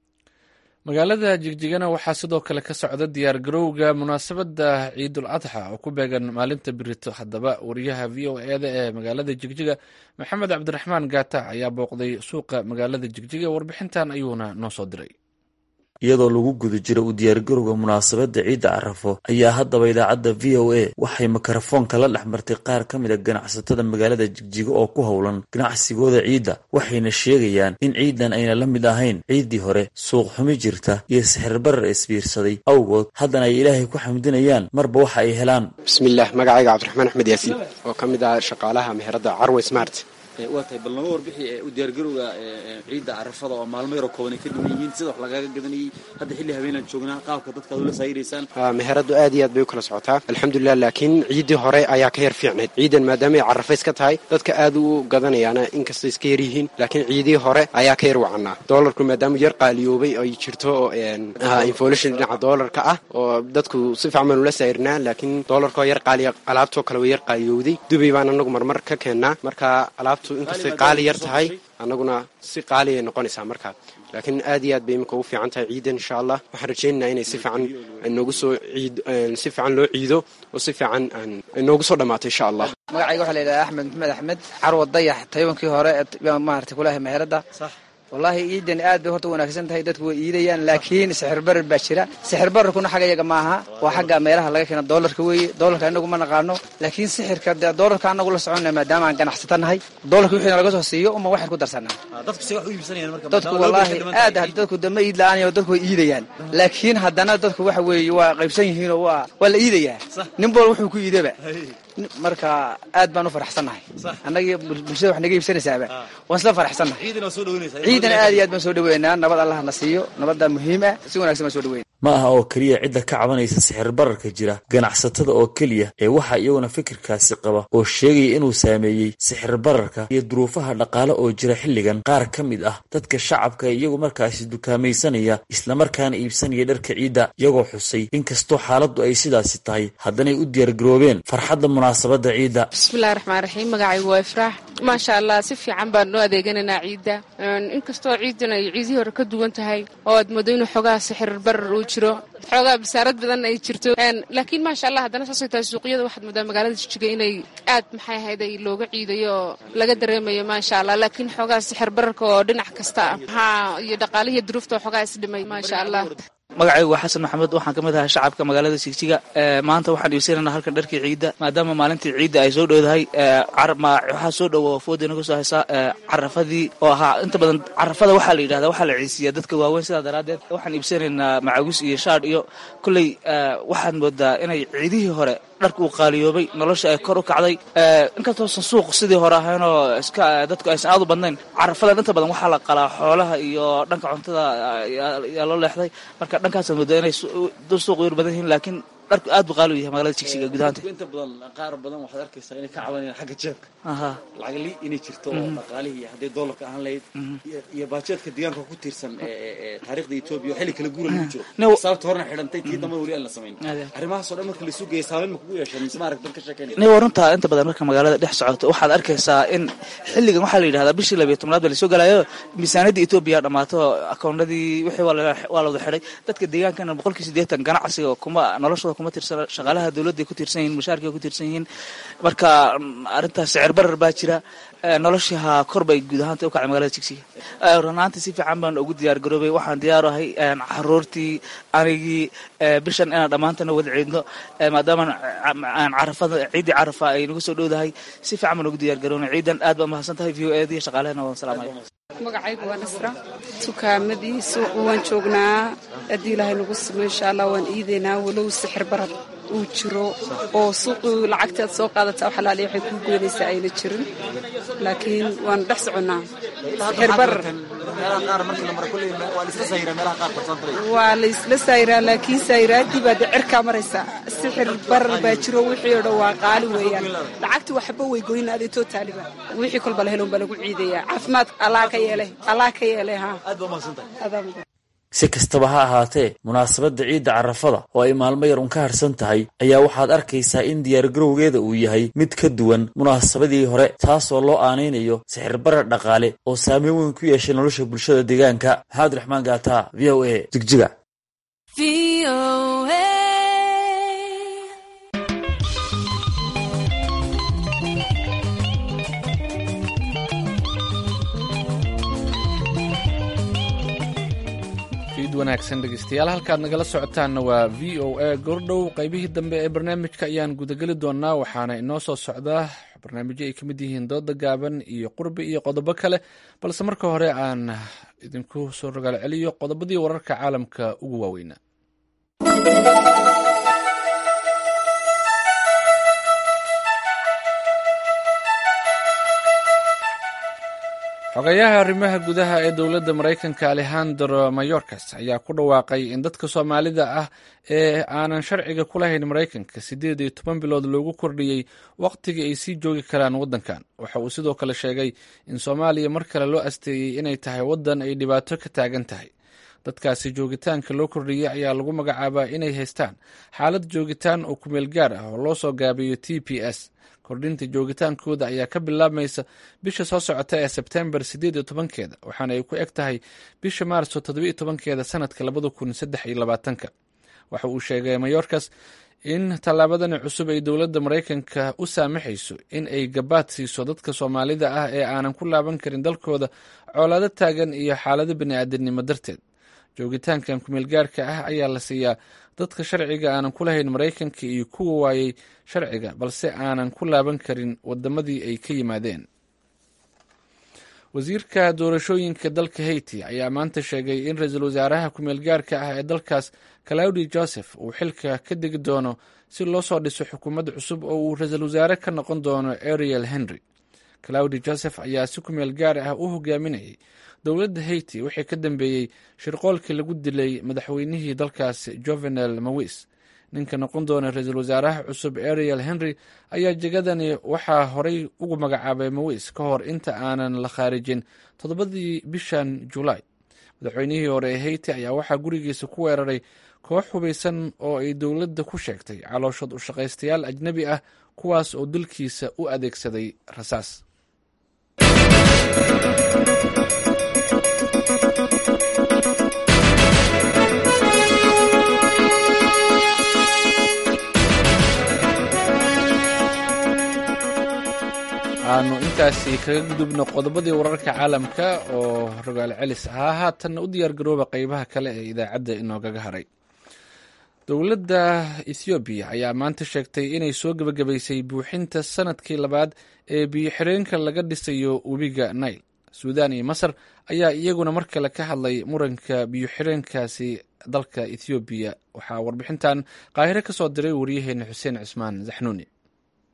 magaalada jigjigana waxaa sidoo kale ka socda diyaar garowga munaasabadda ciidul adxa oo ku beegan maalinta birito haddaba wariyaha v o eda ee magaalada jigjiga maxamed cabdiraxmaan gaata ayaa booqday suuqa magaalada jigjiga warbixintan ayuuna noo soo diray iyadoo lagu guda jiro u diyaargarowga munaasabadda ciidda carafo ayaa haddaba idaacadda v o a waxay mikrofoonka la dhex martay qaar ka mid a ganacsatada magaalada jigjigo oo ku howlan ganacsigooda ciidda waxayna sheegayaan in ciidan ayna la mid ahayn ciiddii hore suuq xumi jirta iyo sixirbarar isbiirsaday awgood haddana ay ilaahay ku xamdinayaan marba waxa ay helaan bismillaah magacayga cabdiraxmaan axmed yaasiin oo ka mid ah shaqaalaha meheradda carwe smart waa tahay bal nama warbixi u diyaargarowga ciidda carafada oo maalmo yaroo kooban ay ka dhiman yihiin sida wax lagaaga gadanayay hadda xilli habeenaan joognaa qaabka dadka ad ula saayiraysaan meheraddu aad iyo aad bay u kala socotaa alxamdulilah laakiin ciiddii hore ayaa ka yar fiicnayd ciidan maadaama ay carafays ka tahay dadka aad u gadanayaana inkastay iska yar yihiin laakiin ciidii hore ayaa ka yar wacanaa doolarku maadaama yar qaaliyoobay ay jirto inflation dhinaca doolarka ah oo dadku si fiican baan ula saayirnaa laakiin doolarkoo yar qaaliya alaabtoo kale way yar qaaliyowday dubay baan anagu marmar ka keennaa marka alaabtu inkastay qaali yar tahay annaguna si qaaliay noqonaysaa markaa laakiin aad iyo aad bay iminka ugu fiican tahay ciidan insha allah waxaan rajaynaynaa inay si fiican noogu soo ciid si fiican loo ciido oo si fiican noogu soo dhammaato insha allah magacayga waxaa la yidhahdaa axmed maxamed axmed carwa dayax tayabankii hore maarata kulahay meheradda wallaahi ciidan aad bay horta wanaagsan tahay dadku way iidayaan laakiin sixir barar baa jira sixir bararkuna xagga iyaga maaha waa xagga meelaha laga keena doolarka weeye doolarka inagu ma naqaano laakiin sixirka dee doolarka anagu la soconna maadaama aan ganacsata nahay doolarka wixii nalaga soo siiyo uma waxaan ku darsanaa dadku wallaahi aad dadku dama iid la-aan dadku way iidayaan laakiin haddana dadku waxa weeye waa qaybsan yihiin oo waa waa la iidayaa nin bool wuxuu ku iidaba marka aad baan u faraxsannahay annaga bulshada wax naga iibsanaysaaba waan isla faraxsannahay ciidan aad iyo aad baan soo dhaweynaa nabad allah na siiyo nabaddaa muhiim ah si wanagsan baan soo dhaweyna ma aha oo keliya cidda ka cabanaysa sixir bararka jira ganacsatada oo keliya ee waxaa iyaguna fikirkaasi qaba oo sheegaya inuu saameeyey sixir bararka iyo duruufaha dhaqaale oo jira xilligan qaar ka mid ah dadka shacabka ee iyagu markaasi dukaamaysanaya islamarkaana iibsanaya dharka ciidda iyagoo xusay inkastoo xaaladdu ay sidaasi tahay haddanay u diyaargaroobeen farxadda munaasabadda ciidda bismillahi raxmaan raxiim magacaygu waa ifraax maasha allah si fiican baan noo adeeganaynaa ciidda inkastoo ciidan ay ciidihii hore ka duwan tahay oo aad moodo inuu xoogaha sixir barar uu jiro xoogaa basaarad badan ay jirto laakiin maasha allah haddana saasay tahay suuqyada waxaad moodaa magaalada jijiga inay aad maxay ahayd ay looga ciidayo oo laga dareemayo maasha allah laakiin xoogaa sixir bararka oo dhinac kasta ah haa iyo dhaqaalihii duruufta oo xoogaa isdhimay maasha allah magacaygu waa xasan maxamed waxaan ka mid ahay shacabka magaalada jigjiga maanta waxaan iibsanaynaa halkan dharkii ciidda maadaama maalintii ciidda ay soo dhowdahay waxaa soo dhowo fooda inaga soo haysaa carafadii oo ahaa inta badan carafada waxaa la yidhahdaa waxaa la ciisiyaa dadka waaweyn sidaa daraaddeed waxaan iibsanaynaa macawis iyo shaadh iyo kolley waxaad moodaa inay ciidihii hore dharka uu qaaliyoobay nolosha ay kor u kacday inkastoosan suuq sidii hore ahaynoo iska dadku aysan aad u badnayn carafadan inta badan waxaa la qalaa xoolaha iyo dhanka cuntada yaa loo leexday marka dhankaasaad moodaa inay suuq yar badan yihiin laakiin dharku aad buu qaali u yahay magaalada jigjiga gudahaanta inta badan qaar badan waxaad arkaysaa inay ka cabanayaan xagga jeebka aha lacagli inay jirto oo dhaqaalihii hadday doolarka ahaan lahayd iyo- iyo baajeedka deegaanka ku tiirsan ee- ee ee taariikhda etoobiya oo xilli kala guura lagu jiro No. sababta horena xidhantay tii dambada weli aan la samayn Ade. arrimahaas oo dhan marka laisu geeya saameyn ma kugu yeesheen mise ma arag dan ka sheekeynaya nin warunta inta badan marka magaalada dhex socoto waxaad arkaysaa in xilligan waxaa la yidhahdaa bishii labiyo tobnaad baa lasoo galayo miisaaniyadda etoobiya dhammaato akoonadii wixii waa la waa la wada xidhay dadka deegaankana boqolkii siddeetan ganacsiga kuma noloshooda kuma tirsana shaqaalaha dowladda ay ku tiirsan yihiin mushaarkay ku tiirsan yihiin marka mm, arrintaas sicir barar baa jira Eh, noloshaha kor bay guud ahaanta u kacay magaalada jigsiga Eh, run ahaantii si fiican baan ugu diyaar garoobay waxaan diyaar u ahay een, caruurtii anigii eh, bishan inaan dhammaantana wada ciidno eh, maadaama aan carafada ciiddii carafa ay nagu soo dhowdahay si fiican baan ugu diyaar garoobnay ciidan aad baa mahadsan tahay v o eed iyo shaqaalehena waan salaamaya magacaygu waa nasra tukaamadii suuqu waan joognaa haddii ilaahay nagu sugo insha allah waan iidaynaa walow sixir barad uu jiro oo suuqu lacagtaad soo qaadataa xalaali waxay kuu goynaysaa ayna jirin laakiin waan dhex soconnaa sixir barar meelaha qaar markii la mara kulley waa la isla sayraa meelaha qaar farsantaray waa la isla sayraa laakiin sayraaddii baa dee cirkaa maraysa sixir barar baa jiro wixii oo dhan waa qaali weeyaan lacagti waxba way goyn adeetoo taaliba wixii kolba la helon baa lagu ciidayaa caafimaad allah ka yeele allah ka yeele ha aad baa mahadsantahay adaa mudan si kastaba ha ahaatee munaasabadda ciidda carafada oo ay maalmo yar un ka harsan tahay ayaa waxaad arkaysaa in diyaargarowgeeda uu yahay mid ka duwan munaasabadii hore taasoo loo aanaynayo sixirbarar dhaqaale oo saameyn weyn ku yeeshay nolosha bulshada deegaanka maxamed raxmaan gaata v o a jigjiga fiid wanaagsan dhegeystayaal halkaad nagala socotaanna waa v o a goordhow qaybihii dambe ee barnaamijka ayaan gudageli doonaa waxaana inoo soo socdaa barnaamijyo ay ka mid yihiin dooda gaaban iyo qurbi iyo qodobo kale balse marka hore aan idinku soo rogaal celiyo qodobadii wararka caalamka ugu waaweynaa xogayaha arrimaha gudaha ee dowladda maraykanka alejandro mayorkas ayaa ku dhawaaqay in dadka soomaalida ah ee aanan sharciga ku lahayn maraykanka siddeed iyo toban bilood loogu kordhiyey wakhtigii ay sii joogi karaan waddankan waxa uu sidoo kale sheegay in soomaaliya mar kale loo asteeyey inay tahay waddan ay dhibaato ka taagan tahay dadkaasi joogitaanka loo kordhiyey ayaa lagu magacaabaa inay haystaan xaalad joogitaan oo kumeel gaar ah oo loo soo gaabiyo t p s kordhinta joogitaankooda ayaa ka bilaabmaysa bisha soo socota ee sebtembar siddeed iyo tobankeeda waxaana ay ku eg tahay bisha maarso toddobiyo tobankeeda sanadka labada kun saddex iyo labaatanka waxa uu sheegay mayorkas in tallaabadani cusub ay dowladda maraykanka u saamaxayso in ay gabaad siiso dadka soomaalida ah ee aanan ku laaban karin dalkooda coolaado taagan iyo xaalado bini'aadamnimo darteed joogitaankan kumeelgaarka ah ayaa la siiyaa dadka sharciga aanan ku lahayn maraykanka iyo kuwa waayey sharciga balse aanan ku laaban karin wadamadii ay ka yimaadeen wasiirka doorashooyinka dalka haiti ayaa maanta sheegay in ra-iisul wasaaraha kumeelgaarka ah ee dalkaas claudi joseph uu xilka ka degi doono si loo soo dhiso xukuumad cusub oo uu ra-iisul wasaare ka noqon doono ariel henry claudi joseph ayaa si kumeel gaar ah u hogaaminayay dowladda haiti wixii ka dambeeyey shirqoolkii lagu dilay madaxweynihii dalkaas jovenel mawis ninka noqon doona ra-iisul wasaaraha cusub ariel henry ayaa jegadani waxaa horey ugu magacaabay mawis ka hor inta aanan la khaarijin toddobadii bishan julaay madaxweynihii hore ee haiti ayaa waxaa gurigiisa ku weeraray koox hubaysan oo ay dowladda ku sheegtay calooshood u shaqaystayaal ajnebi ah kuwaas oo dilkiisa u adeegsaday rasaas aanu intaasi kaga gudubno qodobadii wararka caalamka oo rogaal celis ahaa haatanna u diyaar garooba qeybaha kale ee idaacadda inoogaga haray dowladda ethoobiya ayaa maanta sheegtay inay soo gebagabaysay buuxinta sanadkii labaad ee biyo-xireenka laga dhisayo webiga nail suudaan iyo masar ayaa iyaguna mar kale ka hadlay muranka biyo-xireenkaasi dalka ethoobiya waxaa warbixintan qaahiro ka soo diray waryaheena xuseen cismaan zaxnuuni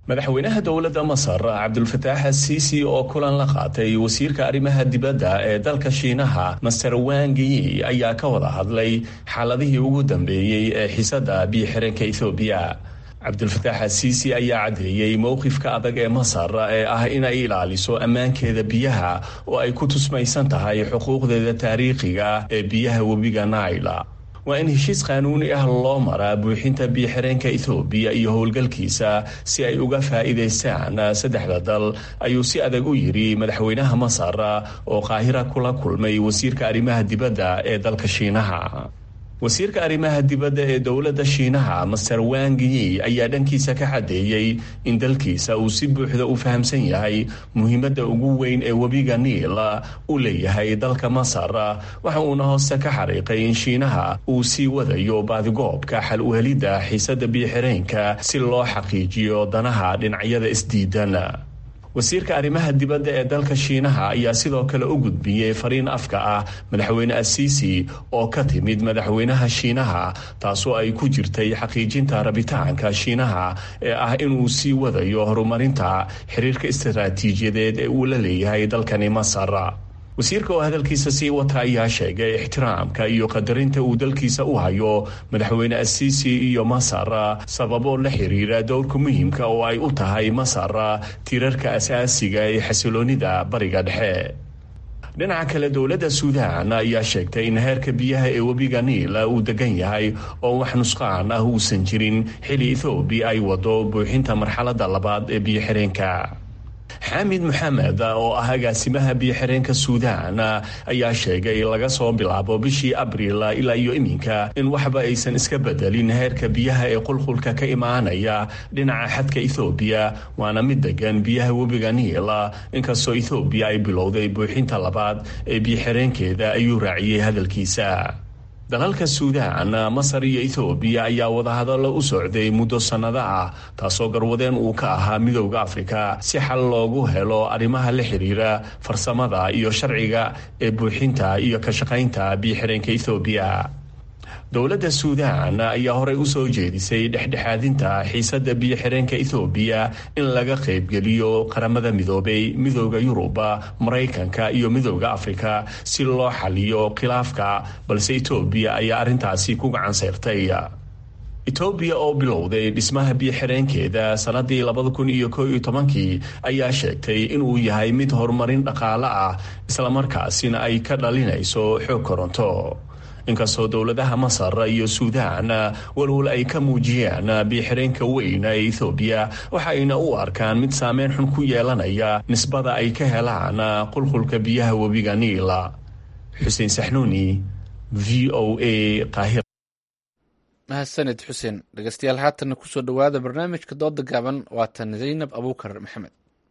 madaxweynaha dowladda masar cabdulfataax asiisi oo kulan la qaatay wasiirka arrimaha dibadda ee dalka shiinaha master wangiyi ayaa ka wada hadlay xaaladihii ugu dambeeyey ee xiisadda biyo-xireenka ethoobiya cabdulfataax asiisi ayaa caddeeyey mowqifka adag ee masar ee ah inay ilaaliso ammaankeeda biyaha oo ay ku tusmaysan tahay xuquuqdeeda taariikhiga ee biyaha webiga naila waa in heshiis qaanuuni ah loo maraa buuxinta biyo-xireenka ethoobiya iyo howlgalkiisa si ay uga faa'iidaystaan saddexda dal ayuu si adag u yidhi madaxweynaha masar oo qaahira kula kulmay wasiirka arrimaha dibadda ee dalka shiinaha wasiirka arrimaha dibadda ee dowladda shiinaha master wangiyi ayaa dhankiisa ka xadeeyey in dalkiisa uu si buuxda u fahamsan yahay muhiimadda ugu weyn ee webiga niil u leeyahay dalka masar waxa uuna hooste ka xariiqay in shiinaha uu sii wadayo baadigoobka xal u helidda xiisadda biyo-xireenka si loo xaqiijiyo danaha dhinacyada isdiidan wasiirka arrimaha dibadda ee dalka shiinaha ayaa sidoo kale u gudbiyey fariin afka ah madaxweyne asiisi oo ka timid madaxweynaha shiinaha taasoo ay ku jirtay xaqiijinta rabitaanka shiinaha ee ah inuu sii wadayo horumarinta xiriirka istaraatiijiyadeed ee uu la leeyahay dalkani masar wasiirka oo hadalkiisa sii wata ayaa sheegay ixtiraamka iyo qadarinta uu dalkiisa u hayo madaxweyne asiisi iyo masar sababo la xiriira dowrka muhiimka oo ay u tahay masar tiirarka asaasiga ee xasiloonida bariga dhexe dhinaca kale dowladda suudaan ayaa sheegtay in heerka biyaha ee webiga niil uu degan yahay oo wax nusqaan ah uusan jirin xili ethoobiya ay wado buuxinta marxaladda labaad ee biyo-xireenka xaamid maxamed oo ah agaasimaha biyo-xireenka suudaan ayaa sheegay laga soo bilaabo bishii abriil ilaa iyo iminka in waxba aysan iska bedelin heerka biyaha ee qulqulka ka imaanaya dhinaca xadka ethoobiya waana mid degan biyaha webiga niil inkastoo ethoobiya ay bilowday buuxinta labaad ee biyo-xireenkeeda ayuu raaciyey hadalkiisa dalalka suudaan masar iyo ethoobiya ayaa wadahadallo u socday muddo sannado ah taasoo garwadeen uu ka ahaa midowda afrika si xal loogu helo arrimaha la xiriira farsamada iyo sharciga ee buuxinta iyo ka shaqaynta biyo-xireenka ethoobiya dowladda suudaan ayaa horey u soo jeedisay dhexdhexaadinta xiisadda biyo-xireenka ethoobiya in laga qaybgeliyo qaramada midoobay midooda yuruba maraykanka iyo midooda afrika si loo xaliyo khilaafka balse etoobiya ayaa arrintaasi ku gacan sayrtay etoobiya oo bilowday dhismaha biyo-xireenkeeda sannadii labada kun iyo koo iyo tobankii ayaa sheegtay inuu yahay mid horumarin dhaqaale ah islamarkaasina ay ka dhalinayso xoog koronto inkastoo dowladaha masar iyo suudaan walwal ay ka muujiyeen biyo-xireenka weyn ee ethoobiya waxa ayna u arkaan mid saameyn xun ku yeelanaya nisbada ay ka helaan qulqulka biyaha webiga niila xuseen saxnuuni v o a qaahir mahadsanid xuseen dhegeystayaal haatanna kusoo dhowaada barnaamijka dooda gaaban waatan zaynab abuukar maxamed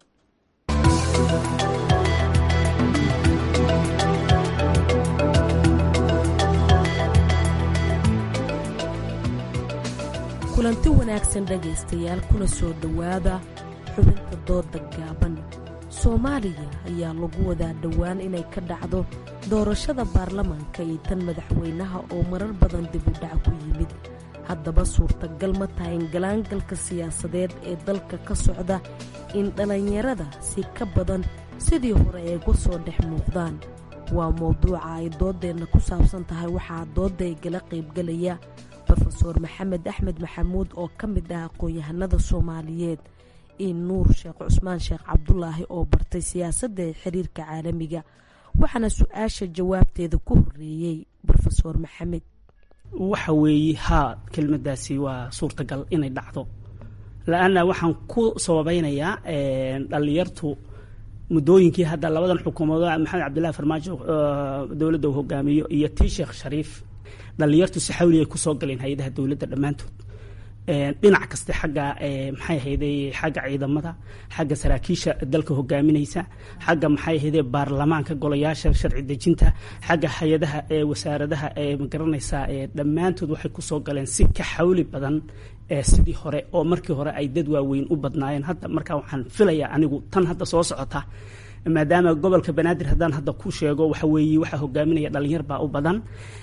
kulanti wanaagsan dhegaystayaal kuna soo dhowaada xubinta dooda gaaban soomaaliya ayaa lagu wadaa dhowaan inay ka dhacdo doorashada baarlamaanka iyo tan madaxweynaha oo marar badan dib u dhac ku yimid haddaba suurtagal ma tahay in galaangalka siyaasadeed ee dalka ka socda in dhallinyarada si ka badan sidii hore ay uga soo dhex muuqdaan waa mowduuca ay doodeenna ku saabsan tahay waxaa doodda igala qaybgalaya rofeor maxamed axmed maxamuud oo ka mid ah aqoon-yahanada soomaaliyeed iyo nuur sheekh cusmaan sheekh cabdulaahi oo bartay siyaasadda ee xiriirka caalamiga waxaana su-aasha jawaabteeda ku horeeyey rofeor maxamed waxa weeye haa kelmadaasi waa suurtagal inay dhacdo la-anna waxaan ku sababeynayaa dhallinyartu muddooyinkii hadda labadan xukuumadood maxamed cabdillahi farmaajo dowladda uu hogaamiyo iyo tii sheekh shariif dhallinyartu si xawli ay kusoo galeen hay-adaha dowladda dhammaantood dhinac kaste xagga maxay ahayde xagga ciidamada xagga saraakiisha dalka hogaaminaysa xagga maxay ahayde baarlamaanka golayaasha sharci dejinta xagga hay-adaha ee wasaaradaha ee magaranaysa dhammaantood waxay kusoo galeen si ka xawli badan sidii hore oo markii hore ay dad waaweyn u badnaayeen hadda markaa waxaan filayaa anigu tan hadda soo socota maadaama gobolka banaadir haddaan hadda ku sheego waxa weeye waxaa hogaaminaya dhalinyar baa u badan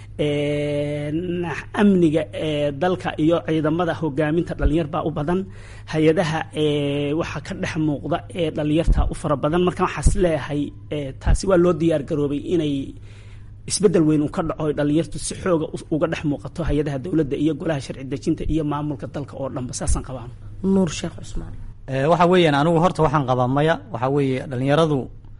amniga ee dalka iyo ciidamada hogaaminta dhalinyar baa u badan hay-adaha waxaa ka dhex muuqda ee dhalinyarta u fara badan marka waxaas leeyahay taasi waa loo diyaar garoobay inay isbedel weyn uu ka dhaco dhalinyartu si xooga uga dhex muuqato hay-adaha dowladda iyo golaha sharci dejinta iyo maamulka dalka oo dhanba saasaan qabaan nuur sheekh cusmaan waxa weeyaan anigu horta waxaan qabaa maya waxa weeye dhalinyaradu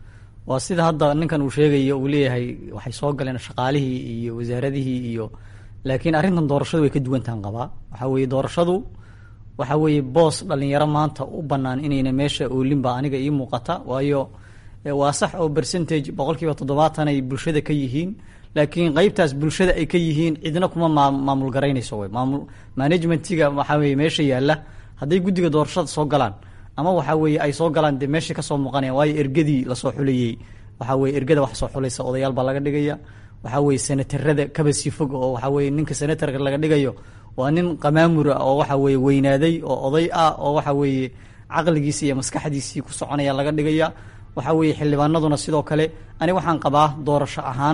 waa sida hadda ninkan uu sheegayo uu leeyahay waxay soo galeen shaqaalihii iyo wasaaradihii iyo laakiin arrintan doorashadu way ka duwantahan qabaa waxa weeye doorashadu waxa weeye boos dhalinyaro maanta u bannaan inayna meesha oolinba aniga ii muuqata waayo waa sax oo percentage boqol kiiba toddobaatan ay bulshada ka yihiin laakiin qeybtaas bulshada ay ka yihiin cidna kuma maamul garaynayso wey maamul managementiga waxaa weye meesha yaalla hadday guddiga doorashada soo galaan ama waxa weeye ay soo galaan dee meesha kasoo muuqanaya waayo ergadii lasoo xulayey waxa weye ergada wax soo xulaysa odayaal baa laga dhigaya waxa weye senatarada kaba sii fog oo waxa weye ninka senatarka laga dhigayo waa nin qamaamura oo waxa weye weynaaday oo oday ah oo waxa weeye caqligiisi iyo maskaxdiisii ku soconaya laga dhigaya waxa weeye xildhibaanaduna sidoo kale ani waxaan qabaa doorasho ahaan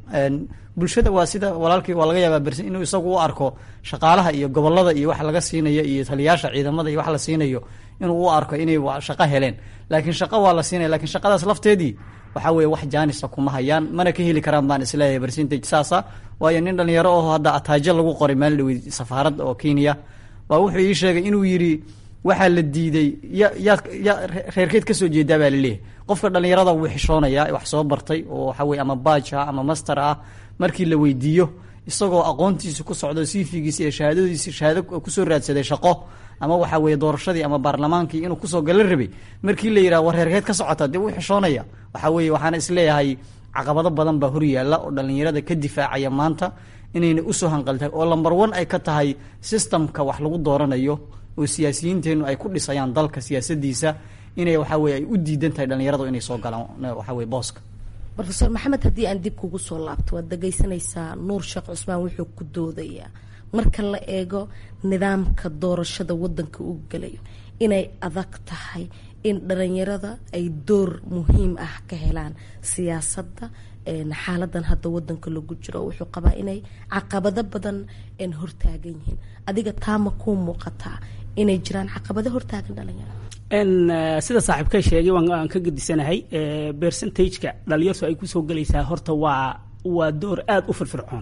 bulshada waa sida walaalkii waa laga yaabaa bersin inuu isagu u arko shaqaalaha iyo gobolada iyo wax laga siinayo iyo taliyaasha ciidamada iyo wax la siinayo inuu u arko inay shaqo heleen laakiin shaqo waa la siinaya lakiin shaqadaas lafteedii waxa weye wax jaanisa kuma hayaan mana ka heli karaan baan isleeyahay percentage saasa waayo nin dhalinyaro oo hadda ataajo lagu qoray maalin dhawey safaaradda oo kenya waa wuxuu ii sheegay inuu yidhi waxaa la diiday ya yaad ya reerkeed kasoo jeedaa baa laleeyahay qofka dhalinyarada wuu xishoonayaa wax soo bartay oo waxa weye ama baaj ah ama master ah markii la weydiiyo isagoo aqoontiisi ku socdo sifigiisi iyo shahaadadiisi shahaado kusoo raadsaday shaqo ama waxa weye doorashadii ama baarlamaankii inuu kusoo gala rabay markii la yidhaha war reerkeed ka socota dee wuu xishoonaya waxa weye waxaana isleeyahay caqabado badan baa horyaalla oo dhalinyarada ka difaacaya maanta inayna usoo hanqaltahay oo lamber one ay ka tahay systemka wax lagu dooranayo oo siyaasiyiinteenu ay ku dhisayaan dalka siyaasadiisa inay waxa weye ay u diidan tahay dhalinyaradu inay soo galaan waxa weye booska rofeor maxamed haddii aan dib kugu soo laabto waad dhegaysanaysaa nuur sheekh cusmaan wuxuu ku doodayaa marka la eego nidaamka doorashada wadanka uu gelayo inay adag tahay in dhalinyarada ay door muhiim ah ka helaan siyaasadda xaaladan hadda wadanka lagu jiro wuxuu qabaa inay caqabado badan hortaagan yihiin adiga taama kuu muuqataa inay jiraan caqabado hortaagan dhalinyarada sida saaxiibka sheegay waan ka gedisanahay percentageka dhalinyartu ay kusoo gelaysaa horta waa waa door aada u firfircoon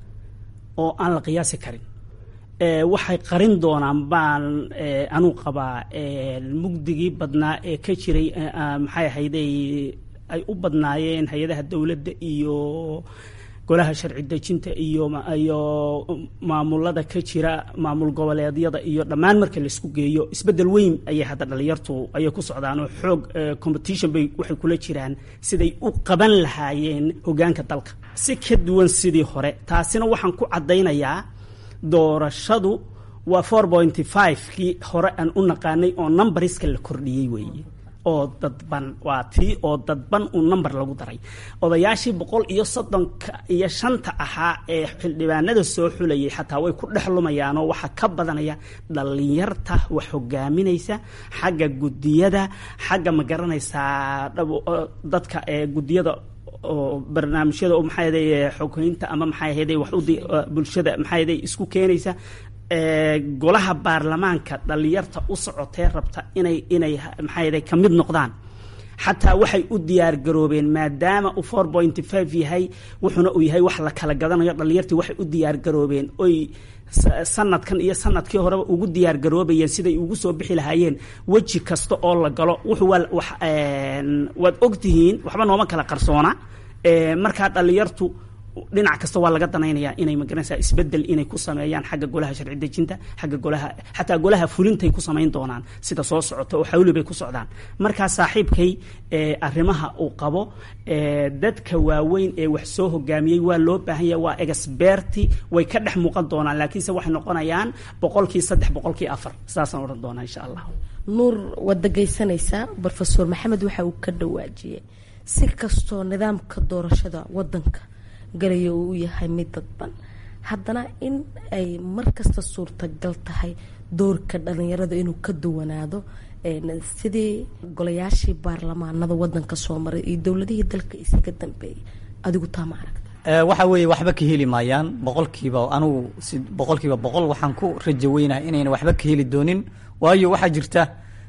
oo aan la qiyaasi karin waxay qarin doonaan baan anuu qabaa mugdigii badnaa ee ka jiray maxay ahayday ay u badnaayeen hay-adaha dowladda iyo golaha sharci dejinta iyo iyo maamulada ka jira maamul goboleedyada iyo dhammaan marka laisku geeyo isbedel weyn ayay hadda dhalinyartu ayay ku socdaan oo xoog competition bay waxay kula jiraan siday u qaban lahaayeen hogaanka dalka si ka duwan sidii hore taasina waxaan ku caddaynayaa doorashadu waa four pointy five kii hore aan u naqaanay oo numbariska la kordhiyey weeye oo dadban waa tii oo dadban uu number lagu daray odayaashii boqol iyo soddonka iyo shanta ahaa ee xildhibaanada soo xulayay xataa way ku dhex lumayaanoo waxaa ka badanaya dhalinyarta wax hogaaminaysa xagga gudiyada xagga ma garanaysaa dadka ee gudiyada oo barnaamijyada oo maxaa yaday xogeynta ama maxaa yaday wax udi bulshada maxaa yaday isku keenaysa golaha baarlamaanka dhalinyarta u socotee rabta inay inay maxaa yaday ka mid noqdaan xataa waxay u diyaar garoobeen maadaama uu four pointy five yahay wuxuuna uu yahay wax la kala gadanayo dhalinyartii waxay u diyaar garoobeen oy sanadkan iyo sanadkii horeba ugu diyaar garoobayeen siday ugu soo bixi lahaayeen weji kasta oo la galo wuxuu waa wax waad ogtihiin waxba nooma kala qarsoona markaa dhalinyartu dhinac kasta waa laga danaynayaa inay magaranaysaa isbedel inay ku sameeyaan xagga golaha sharci dejinta xagga golaha xataa golaha fulintay ku samayn doonaan sida soo socota oo xawli bay ku socdaan markaa saaxiibkay arrimaha uu qabo dadka waaweyn ee wax soo hogaamiyey waa loo baahan yahay waa experti way ka dhex muuqan doonaan laakiinse waxay noqonayaan boqolkii saddex boqolkii afar saasaan odhan doonaa insha allah nuur waad dhegaysanaysaa rofeor maxamed waxa uu ka dhawaajiyey si kastoo nidaamka doorashada wadanka galayo uu yahay mid dadban haddana in ay mar kasta suurtagal tahay doorka dhalinyarada inuu ka duwanaado sidii golayaashii baarlamaanada wadanka soo maray iyo dowladihii dalka isaga dambeeyay adigu taa ma aragta waxa weeye waxba ka heli maayaan boqolkiiba anugu si boqolkiiba boqol waxaan ku rajo weynahay inayna waxba ka heli doonin waayo waxaa jirta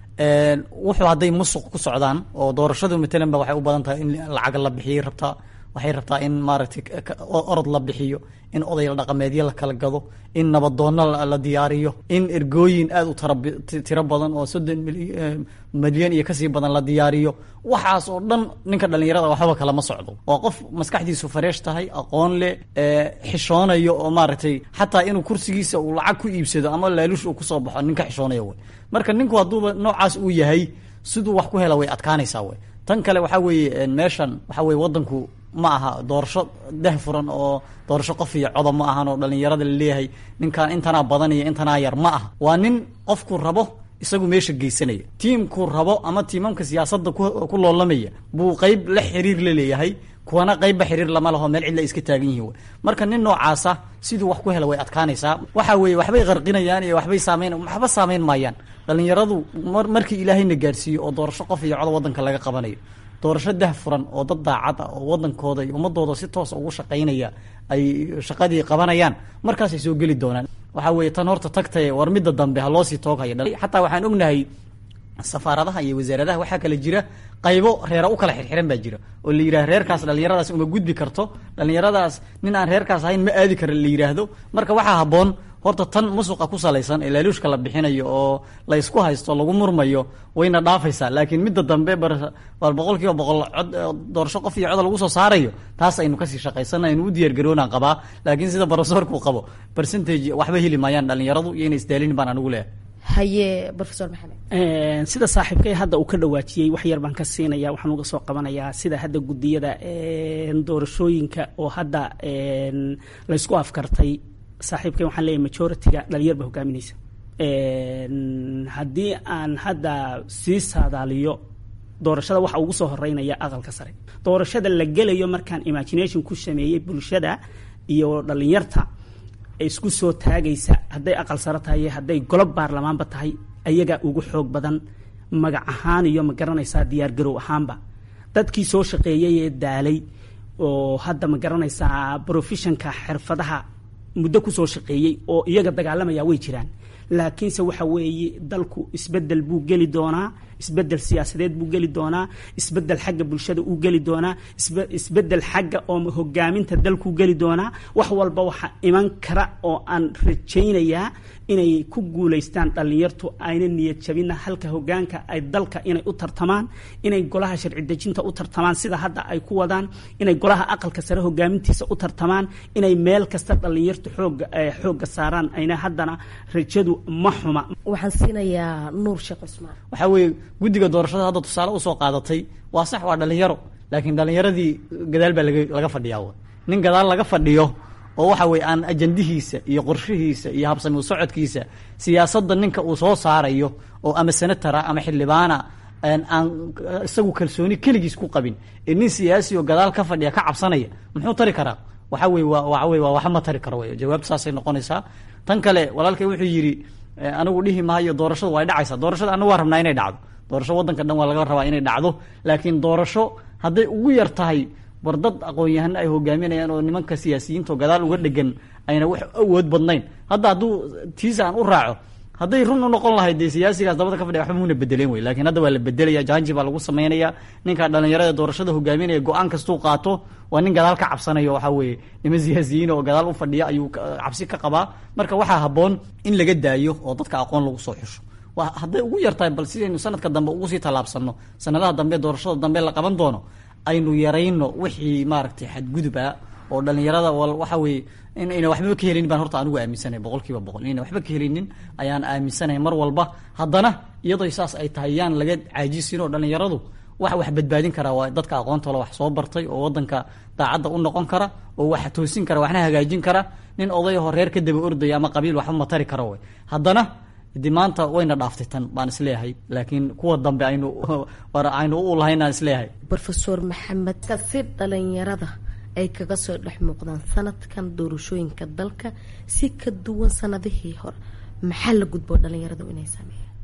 wuxuu hadday musuq ku socdaan oo doorashadu matalan ba waxay u badan tahay in lacag la bixiyay rabtaa waxay rabtaa in maaragtay orod la bixiyo in oday dhaqameedyo la kala gado in nabadoonno la diyaariyo in ergooyin aada u tiro badan oo soddon milyan iyo kasii badan la diyaariyo waxaas oo dhan ninka dhallinyarada waxba kalama socdo waa qof maskaxdiisu fareesh tahay aqoon leh xishoonayo oo maaragtay xataa inuu kursigiisa uu lacag ku iibsado ama laaluush uu kusoo baxo ninka xishoonaya wey marka ninku hadduuba noocaas uu yahay siduu wax ku hela way adkaanaysaa wey tan kale waxaa weeye meeshan waxaa weye wadanku ma aha doorasho dah furan oo doorasho qof iyo codob ma ahan oo dhallinyarada laleeyahay ninkan intanaa badan iyo intanaa yar ma aha waa nin qofku rabo isagu meesha geysanaya tiimkuu rabo ama tiimamka siyaasadda ku loolamaya buu qeyb la xiriir la leeyahay kuwana qeybba xiriir lama laho meel cidla iska taagan yihin marka nin noocaasa siduu wax ku hela way adkaanaysaa waxa weeye waxbay qarqinayaan iyo waxbay saameyn waxba saameyn maayaan dhallinyaradu markii ilaahayna gaarsiiyo oo doorasho qof iyo codob wadanka laga qabanayo doorasho dah furan oo dad daacad ah oo wadankooda iyo ummadooda si toos ugu shaqaynaya ay shaqadii qabanayaan markaasay soo geli doonaan waxaa weeye tan horta tagtaye war midda dambe ha loosii tooghaya xataa waxaan ognahay safaaradaha iyo wasaaradaha waxaa kale jira qaybo reera u kala xirxiran baa jira oo la yidhaha reerkaas dhallinyaradaas uma gudbi karto dhallinyaradaas nin aan reerkaas ahayn ma aadi kara la yidhaahdo marka waxaa habboon horta tan musuqa ku salaysan ee laaluushka la bixinayo oo la ysku haysto lagu murmayo wayna dhaafaysaa laakiin midda dambe bal boqol kiiba boqol cod doorasho qof iyo coda lagu soo saarayo taas aynu kasii shaqaysana aynu u diyaargaroonaan qabaa laakiin sida barofesorku qabo percentage waxba heli maayaan dhallinyaradu iyo inay isdaalin baan anigu leeyahay haye rofesor maxamed sida saaxiibkay hadda uu ka dhawaajiyey wax yar baan ka siinaya waxaan uga soo qabanayaa sida hadda gudiyada doorashooyinka oo hadda laysku afkartay saaxiibkay waxaan leeyahay majority-ga dhalinyar ba hogaaminaysa haddii aan hadda sii saadaaliyo doorashada waxa ugu soo horeynaya aqalka sare doorashada la gelayo markaan imagination ku sameeyey bulshada iyo dhalinyarta isku soo taagaysa hadday aqal sare tahay hadday golob baarlamaanba tahay ayagaa ugu xoog badan magac ahaan iyo ma garanaysaa diyaar garow ahaanba dadkii soo shaqeeyay ee daalay oo hadda ma garanaysaa professionka xirfadaha muddo kusoo shaqeeyey oo iyaga dagaalamaya way jiraan laakiinse waxa weeye dalku isbedel buu geli doonaa isbedel siyaasadeed buu geli doonaa isbedel xagga bulshada uu geli doonaa isbedel xagga oo hogaaminta dalkuu geli doonaa wax walba waxa iman kara oo aan rajaynayaa inay ku guulaystaan dhallinyartu ayna niyad jabina halka hogaanka ay dalka inay u tartamaan inay golaha sharci dejinta u tartamaan sida hadda ay ku wadaan inay golaha aqalka sare hogaamintiisa u tartamaan inay meel kasta dhallinyartu xooga xoogga saaraan ayna haddana rajadu ma xuma waxaan siinayaa nuur sheekh cusmaan waxaa weeye guddiga doorashada hadda tusaale usoo qaadatay waa sax waa dhallinyaro laakiin dhallinyaradii gadaal baa laga laga fadhiyaa nin gadaal laga fadhiyo oo waxa weye aan ajandihiisa iyo qorshihiisa iyo habsami socodkiisa siyaasadda ninka uu soo saarayo oo ama senatara ama xildhibaana aan isagu kalsooni keligiis ku qabin ee nin siyaasi oo gadaal ka fadhiya ka cabsanaya muxuu tari karaa waxa weye waa waxa weye waa waxba ma tari karo wey jawaabta saasay noqonaysaa tan kale walaalkay wuxuu yidhi anigu dhihi maayo doorashadu way dhacaysaa doorashada anagu waa rabnaa inay dhacdo doorasho waddanka dhan waa laga rabaa inay dhacdo laakiin doorasho hadday ugu yar tahay war dad aqoon-yahano ay hogaaminayaan oo nimanka siyaasiyiinta oo gadaal uga dhegan ayna wax awood badnayn hadda hadduu tiisa aan u raaco hadday run u noqon lahayd dee siyaasigaas dabada ka fadhiya waxba muuna bedeleen wey lakiin hadda waa la bedelaya janji baa lagu sameynaya ninka dhalinyarada doorashada hogaaminaya go-aan kastuu qaato waa nin gadaal ka cabsanayo waxaa weeye niman siyaasiyiin oo gadaal u fadhiya ayuu cabsi ka qabaa marka waxaa habboon in laga daayo oo dadka aqoon lagu soo xusho hadday ugu yartahay bal sidaynu sanadka dambe ugu sii tallaabsano sanadaha dambe doorashada dambe la qaban doono aynu yarayno wixii maaragtay xadguduba oo dhalinyarada waxa weeye in ayna waxbaba ka helinin baan horta anigu aaminsanay boqol kiiba boqol inayna waxba ka helinin ayaan aaminsanahay mar walba haddana iyadoo saas ay tahay yaan laga caajisin oo dhalinyaradu wax wax badbaadin karaa waa dadka aqoontoola wax soo bartay oo wadanka daacadda u noqon kara oo wax toosin kara waxna hagaajin kara nin odayahoo reer ka daba ordaya ama qabiil waxba ma tari karo wey haddana de maanta wayna dhaaftay tan baan isleeyahay laakiin kuwa dambe aynu aynu u lahaynaan isleeyahay rofesor maxamed kasi dhalinyarada ay kaga soo dhex muuqdaan sanadkan doorashooyinka dalka si ka duwan sanadihii hore maxaa la gudboo dhalinyaradu inay sameeyaan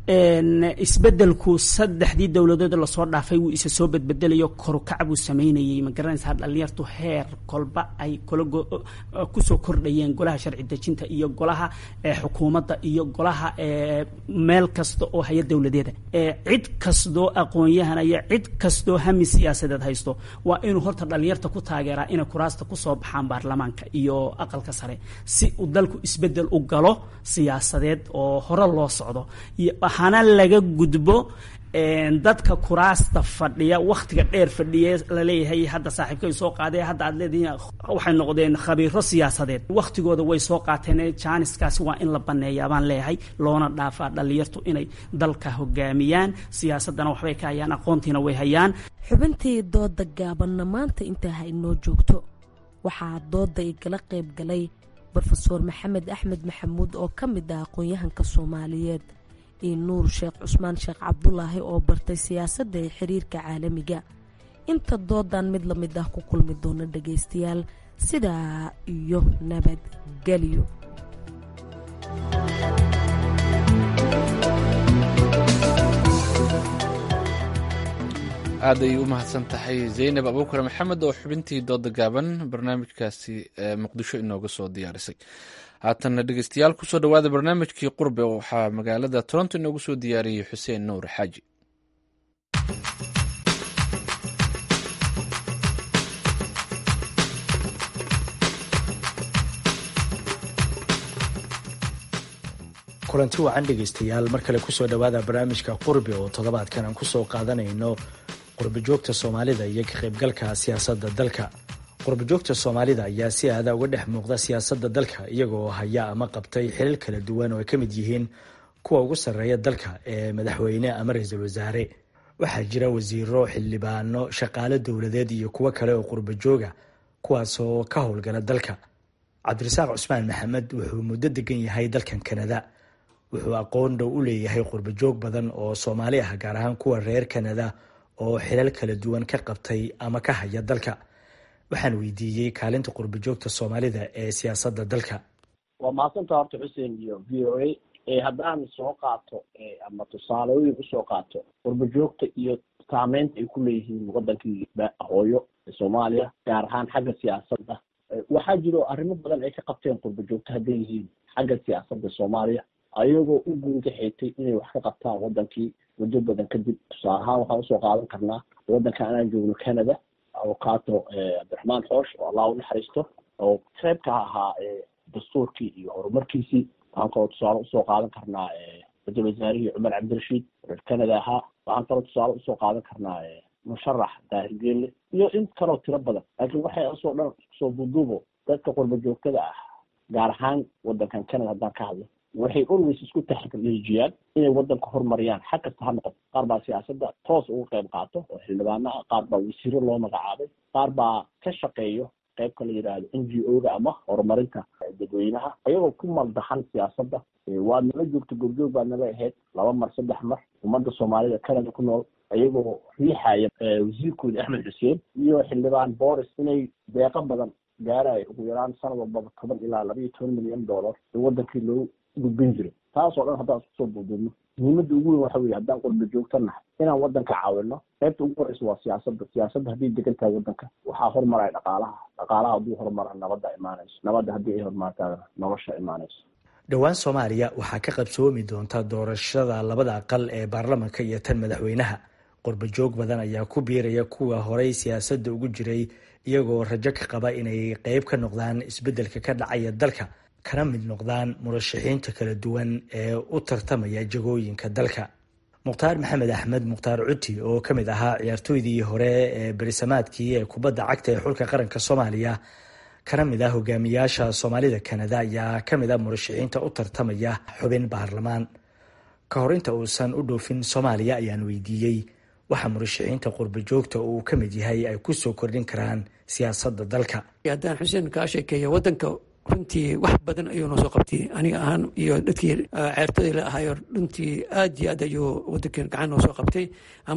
isbedelku saddexdii dowladood lasoo dhaafay wuu isa soo bedbedelayo korukac buu sameynayey ma garanaysaa dhalinyartu heer kolba ay kula kusoo kordhayeen golaha sharci dejinta iyo golaha xukuumadda iyo golaha meel kasta oo haya dowladeeda cid kastoo aqoon-yahan iyo cid kastoo hami siyaasadeed haysto waa inuu horta dhalinyarta ku taageeraa inay kuraasta kusoo baxaan baarlamaanka iyo aqalka sare si uu dalku isbedel u galo siyaasadeed oo hore loo socdo waxaana laga gudbo dadka kuraasta fadhiya wakhtiga dheer fadhiye laleeyahay hadda saaxiibkay soo qaadee hadda aad leedihiin waxay noqdeen khabiiro siyaasadeed wakhtigooda way soo qaateen jaaniskaasi waa in la baneeyaa baan leeyahay loona dhaafaa dhalinyartu inay dalka hogaamiyaan siyaasadana waxbay ka hayaan aqoontiina way hayaan xubintii dooda gaabanna maanta intaa ha inoo joogto waxaa dooda igala qayb galay rofeor maxamed axmed maxamuud oo ka mid ah aqoon-yahanka soomaaliyeed iyo nuur sheekh cusmaan sheekh cabdulaahi oo bartay siyaasadda ee xiriirka caalamiga inta doodan mid la mid ah ku kulmi doona dhagaystayaal sidaa iyo nabadgelyo aad ay u mahadsan tahay zaynab abuukar maxamed oo xubintii dooda gaaban barnaamijkaasi muqdisho inooga soo diyaarisay haatanna dhegeystayaal kusoo dhowaada barnaamijkii qurbe waxaa magaalada toronto inoogu soo diyaariyey xuseen nuur xaaji kulanti wacan dhegaystayaal mar kale kusoo dhowaada barnaamijka qurbi oo toddobaadkan aan kusoo qaadanayno qurbijoogta soomaalida iyo ka qaybgalka siyaasadda dalka qurbijoogta soomaalida ayaa si aada uga dhex muuqda siyaasadda dalka iyagoo haya ama qabtay xilal kala duwan oo ay ka mid yihiin kuwa ugu sarreeya dalka ee madaxweyne ama ra-iisul wasaare waxaa jira wasiiro xildhibaano shaqaale dowladeed iyo kuwo kale oo qurbajooga kuwaasoo ka howlgala dalka cabdirasaaq cusmaan maxamed wuxuu muddo degan yahay dalkan kanada wuxuu aqoon dhow u leeyahay qurbajoog badan oo soomaali ah gaar ahaan kuwa reer kanada oo xilal kala duwan ka qabtay ama ka haya dalka waxaan weydiiyey kaalinta qurbajoogta soomaalida ee siyaasadda dalka waa mahadsanta horta xuseen iyo v o a haddaan soo qaato ama tusaalooyin usoo qaato qurbajoogta iyo saameynta ay ku leeyihiin wadankii hooyo soomaaliya gaar ahaan xagga siyaasadda waxaa jiro arrimo badan ay ka qabteen qurbajoogta hadday yihiin xagga siyaasadda soomaaliya ayagoo u guunka xeetay inay wax ka qabtaan wadankii muddo badan kadib tusaale ahaan waxaan usoo qaadan karnaa wadanka anaan joogno canada avocaato cabdiraxmaan xoosh oo allah u naxariisto oo qayb ka ahaa dastuurkii iyo horumarkiisii waxaan kaloo tusaale usoo qaadan karnaa ra-iisul wasaarihii cumar cabdirashiid reer canada ahaa waxaan kaloo tusaale usoo qaadan karnaa musharax daahir geelle iyo in kaloo tiro badan laakiin waxay asoo dhan soo duuduubo dadka qurba joogtada ah gaar ahaan wadankan canada haddaan ka hadlo waxay always isku taxriijiyaan inay wadanka horumariyaan xag kasta ha noqoto qaar baa siyaasadda toos uga qayb qaato oo xildhibaano ah qaar baa wasiiro loo magacaabay qaar baa ka shaqeeyo qaybka la yidhaahdo n g o ga ama horumarinta dadweynaha ayagoo ku maldahan siyaasadda waad nala joogta goobjoog baad nala ahayd laba mar saddex mar ummadda soomaalida canada ku nool ayagoo riixaya wasiirkooda axmed xuseen iyo xildhibaan boris inay deeqo badan gaarayo ugu yaraan sanad walbaba toban ilaa laba iyo toban milyan dollar in wadankii loo gudbin jiro taas oo dhan haddaan isku soo duuduubno muhiimadda ugu weyn waxa weye haddaan qurba joogto nahay inaan wadanka caawino qaybta ugu horeysa waa siyaasadda siyaasadda hadday degan tahay wadanka waxaa horumaraya dhaqaalaha dhaqaalaha hadduu horumara nabadda imaanayso nabadda haddii ay horumartaa nolosha imaanayso dhowaan soomaaliya waxaa ka qabsoomi doonta doorashada labada aqal ee baarlamanka iyo tan madaxweynaha qurbajoog badan ayaa ku biiraya kuwa horey siyaasadda ugu jiray iyagoo rajo ka qaba inay qeyb ka noqdaan isbeddelka ka dhacaya dalka kana mid noqdaan murashaxiinta kala duwan ee u tartamaya jagooyinka dalka mukhtaar maxamed axmed mukhtaar cuti oo ka mid ahaa ciyaartooydii hore ee berisamaadkii ee kubadda cagta ee xulka qaranka soomaaliya kana mid ah hogaamiyaasha soomaalida kanada ayaa ka mid ah murashaxiinta u tartamaya xubin baarlamaan ka hor inta uusan u dhoofin soomaaliya ayaan weydiiyey waxa murashaxiinta qurbajoogta uu ka mid yahay ay ku soo kordhin karaan siyaasadda dalka haddaan xuseen kaa sheekeeya wadanka runtii wax badan ayuu noo soo qabtay aniga ahaan iyo dadkii ceertadii la ahayo runtii aad iyo aad ayuu wadankeen gacan noo soo qabtay ama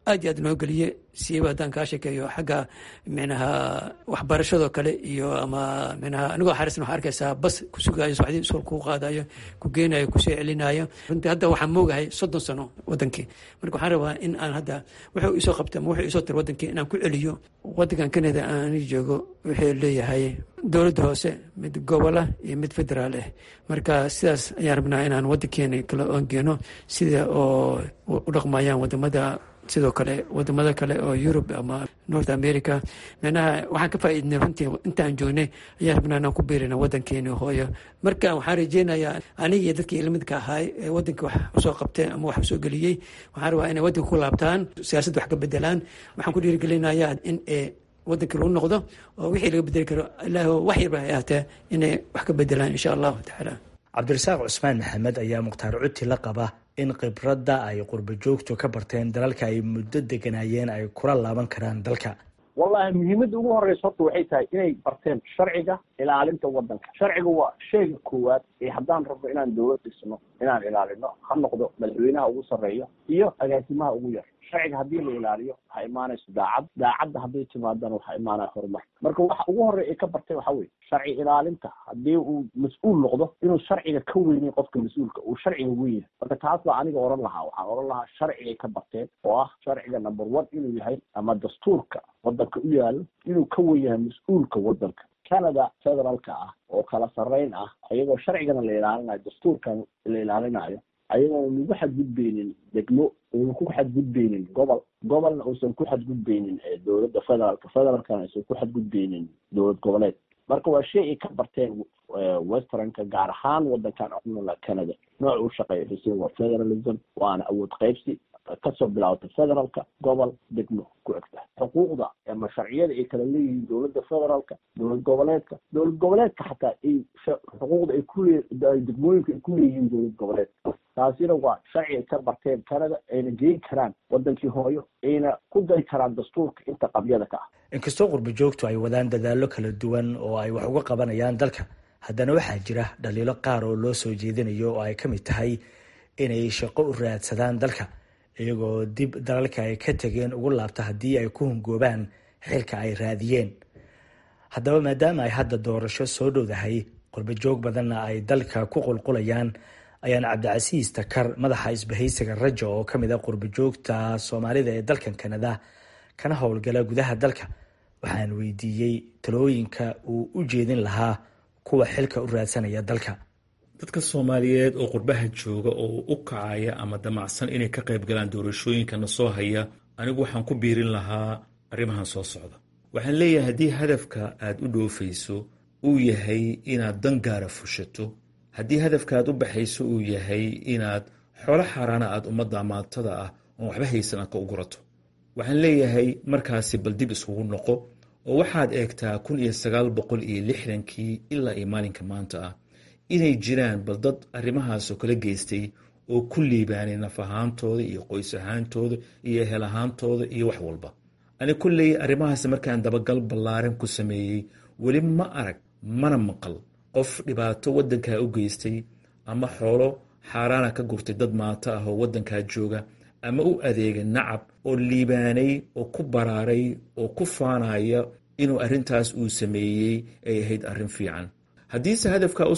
aad iyo aad noo geliye siiba haddaan kaa sheekeeyo xagga micnaha waxbarashadoo kale iyo ama micnaha anigoo xarisan waxaa arkaysaa bas ku sugaayo subaxdii iskool kuu qaadayo ku geenayo kusoo celinayo runtii hadda waxaan moogahay soddon sano wadankii marka waxaan rabaa in aan hadda wuxuu isoo qabta ama wuxuu isoo tir wadankii inaan ku celiyo wadankan kanada aan joogo wuxuu leeyahay dowladda hoose mid gobola iyo mid federaal ah marka sidaas ayaan rabnaa inaan wadankeena kala ongeeno sida oo u dhaqmayaan wadamada sidoo kale wadamada kale oo yurub ama north america micnaha waxaan ka faa'iidnay runtii intaan joognay ayaan rabnaa inaan ku biirina wadankeeni hooyo marka waxaan rajeynayaa aniga iyo dadkii ilamidka ahaay ee wadanka wax usoo qabtay ama wax usoo geliyey waxaan rabaa inay wadanka ku laabtaan siyaasadda wax ka bedelaan waxaan ku dhiirigelinayaa in wadankii lagu noqdo oo wixii laga bedeli karo ilaah wax yarba hay ahaatee inay wax ka bedelaan insha allahu tacaala cabdirasaaq cusmaan maxamed ayaa mukhtaar cuti la qaba in khibradda ay qurbo joogtu ka barteen dalalka ay muddo deganaayeen ay kula laaban karaan dalka wallahi muhiimadda ugu horeysa horta waxay tahay inay barteen sharciga ilaalinta wadanka sharciga waa sheyga koowaad ee haddaan rabno inaan dowlad dhisno inaan ilaalino ha noqdo madaxweynaha ugu sarreeya iyo agaasimaha ugu yar sharciga haddii la ilaaliyo waxaa imaanaysa daacad daacadda hadday timaadana waxaa imaanaya horumar marka waxa ugu horreya ay ka bartay waxa weye sharci ilaalinta haddii uu mas-uul noqdo inuu sharciga ka weynin qofka mas-uulka uu sharciga weynay marka taas baa aniga oran lahaa waxaan oran lahaa sharcigay ka barteen oo ah sharciga number one inuu yahay ama dastuurka wadanka u yaalo inuu ka wen yahay mas-uulka wadanka canada federaalka ah oo kala sarreyn ah ayagoo sharcigana la ilaalinayo dastuurkan la ilaalinayo ayagoona nagu xadgudbeynin degmo una ku xadgudbeynin gobol gobolna uusan ku xadgudbeynin dowladda federaalka federaalkana aysan ku xadgudbeynin dowlad goboleed marka waa shay ay ka barteen westernka gaar ahaan wadankan cunula canada nooc u shaqeeya xuseen waa federalism waana awood qaybsi kasoo bilaawata federaalka gobol degmo ku egta xuquuqda ama sharciyada ay kala leeyihiin dowladda federaalka dowlad goboleedka dowlad goboleedka xataa ay xuquuqda ay kule degmooyinka ay ku leeyihiin dowlad goboleedka taasina waa sharci ay ka barteen canada ayna geyn karaan wadankii hooyo ayna ku dari karaan dastuurka inta qabyada ka ah inkastoo qurbo joogtu ay wadaan dadaallo kala duwan oo ay wax uga qabanayaan dalka haddana waxaa jira dhaliilo qaar oo loo soo jeedinayo oo ay ka mid tahay inay shaqo u raadsadaan dalka iyagoo dib dalalka ay ka tegeen ugu laabta haddii ay ku hungoobaan xilka ay raadiyeen haddaba maadaama ay hadda doorasho soo dhowdahay qurbo joog badanna ay dalka ku qulqulayaan ayaan cabdicasiis takar madaxa isbahaysiga rajo oo ka mid a qurbo joogta soomaalida ee dalkan kanada kana howlgala gudaha dalka waxaan weydiiyey talooyinka uu u jeedin lahaa kuwa xilka u raadsanaya dalka dadka soomaaliyeed oo qurbaha jooga oo u kacaya ama damacsan inay ka qayb galaan doorashooyinkana soo haya anigu waxaan ku biirin lahaa arrimahan soo socda waxaan leeyahay haddii hadafka aad u dhoofayso uu yahay inaad dan gaara fushato haddii hadafka aad u baxayso uu yahay inaad xoolo xaaraana aad ummadda amaatada ah oon waxba haysan aad ka ugurato waxaan leeyahay markaasi bal dib iskugu noqo oo waxaad eegtaa kun iyo sagaal boqol iyo lixdankii ilaa iyo maalinka maanta ah inay jiraan bal dad arrimahaasoo kala geystay oo ku liibaanay naf ahaantooda iyo qoys ahaantooda iyo ehel ahaantooda iyo wax walba ani kulley arrimahaas markaan dabagal ballaaran ku sameeyey weli ma arag mana maqal qof dhibaato waddankaa u geystay ama xoolo xaaraana ka gurtay dad maato ah oo waddankaa jooga ama u adeegay nacab oo liibaanay oo ku baraaray oo ku faanaya inuu arrintaas uu sameeyey ay ahayd arrin fiican haddiise hadafkaa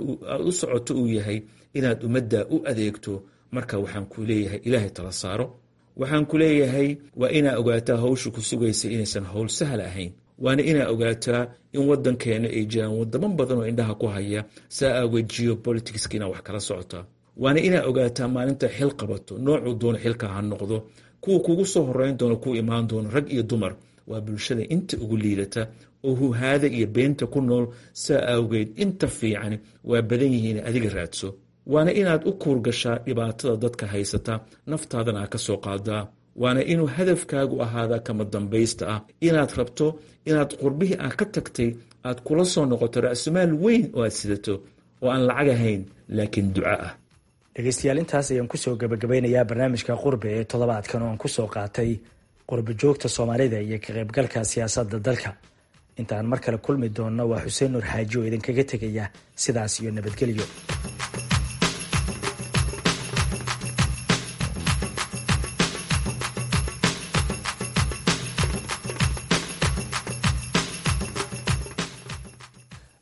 u socoto uu yahay inaad ummadda u adeegto marka waxaan ku leeyahay ilaahay tala saaro waxaan ku leeyahay waa inaa ogaataa hawsha ku sugaysa inaysan howl sahal ahayn waana inaa ogaataa in waddankeena ay jiraan wadamo badan oo indhaha ku haya saa aageed geopoliticska inaa wax kala socotaa waana inaa ogaataa maalinta xil qabato noocuu doono xilka ha noqdo kuwa kugu soo horeyn doono ku imaan doono rag iyo dumar waa bulshada inta ugu liidata oo huhaada iyo beenta ku nool saa awgeed inta fiican waa badan yihiin adiga raadso waana inaad u kuurgashaa dhibaatada dadka haysata naftaadana a ka soo qaadaa waana inuu hadafkaagu ahaadaa kama dambaysta ah inaad rabto inaad qurbihii aad ka tagtay aad kula soo noqoto ra-sumaal weyn oo aad sidato oo aan lacag ahayn laakiin duco ah dhegeystayaal intaas ayaan kusoo gabagabeynayaa barnaamijka qurbe ee toddobaadkan oo aan kusoo qaatay qurbo joogta soomaalida iyo ka qaybgalka siyaasadda dalka intaan mar kale kulmi doonno waa xuseen nuur xaaji oo idinkaga tegaya sidaas iyo nabadgelyo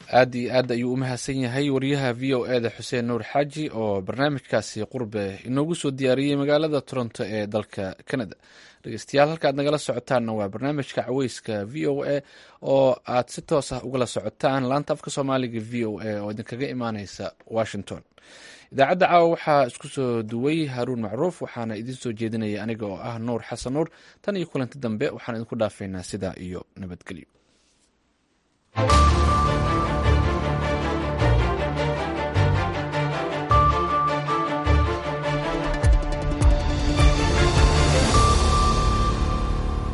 aad iyo aad ayuu u mahadsan yahay wariyaha v o e da xuseen nuur xaaji oo barnaamijkaasi qurbe inoogu soo diyaariyey magaalada toronto ee dalka canada dhegeystayaal halka aad nagala socotaanna waa barnaamijka caweyska v o a oo aad si toos ah ugala socotaan laanta afka soomaaliga v o a oo idinkaga imaaneysa washington idaacadda caawa waxaa isku soo duway haruun macruuf waxaana idiin soo jeedinaya aniga oo ah nuur xasan nuur tan iyo kulanti dambe waxaan idinku dhaafaynaa sidaa iyo nabadgelyo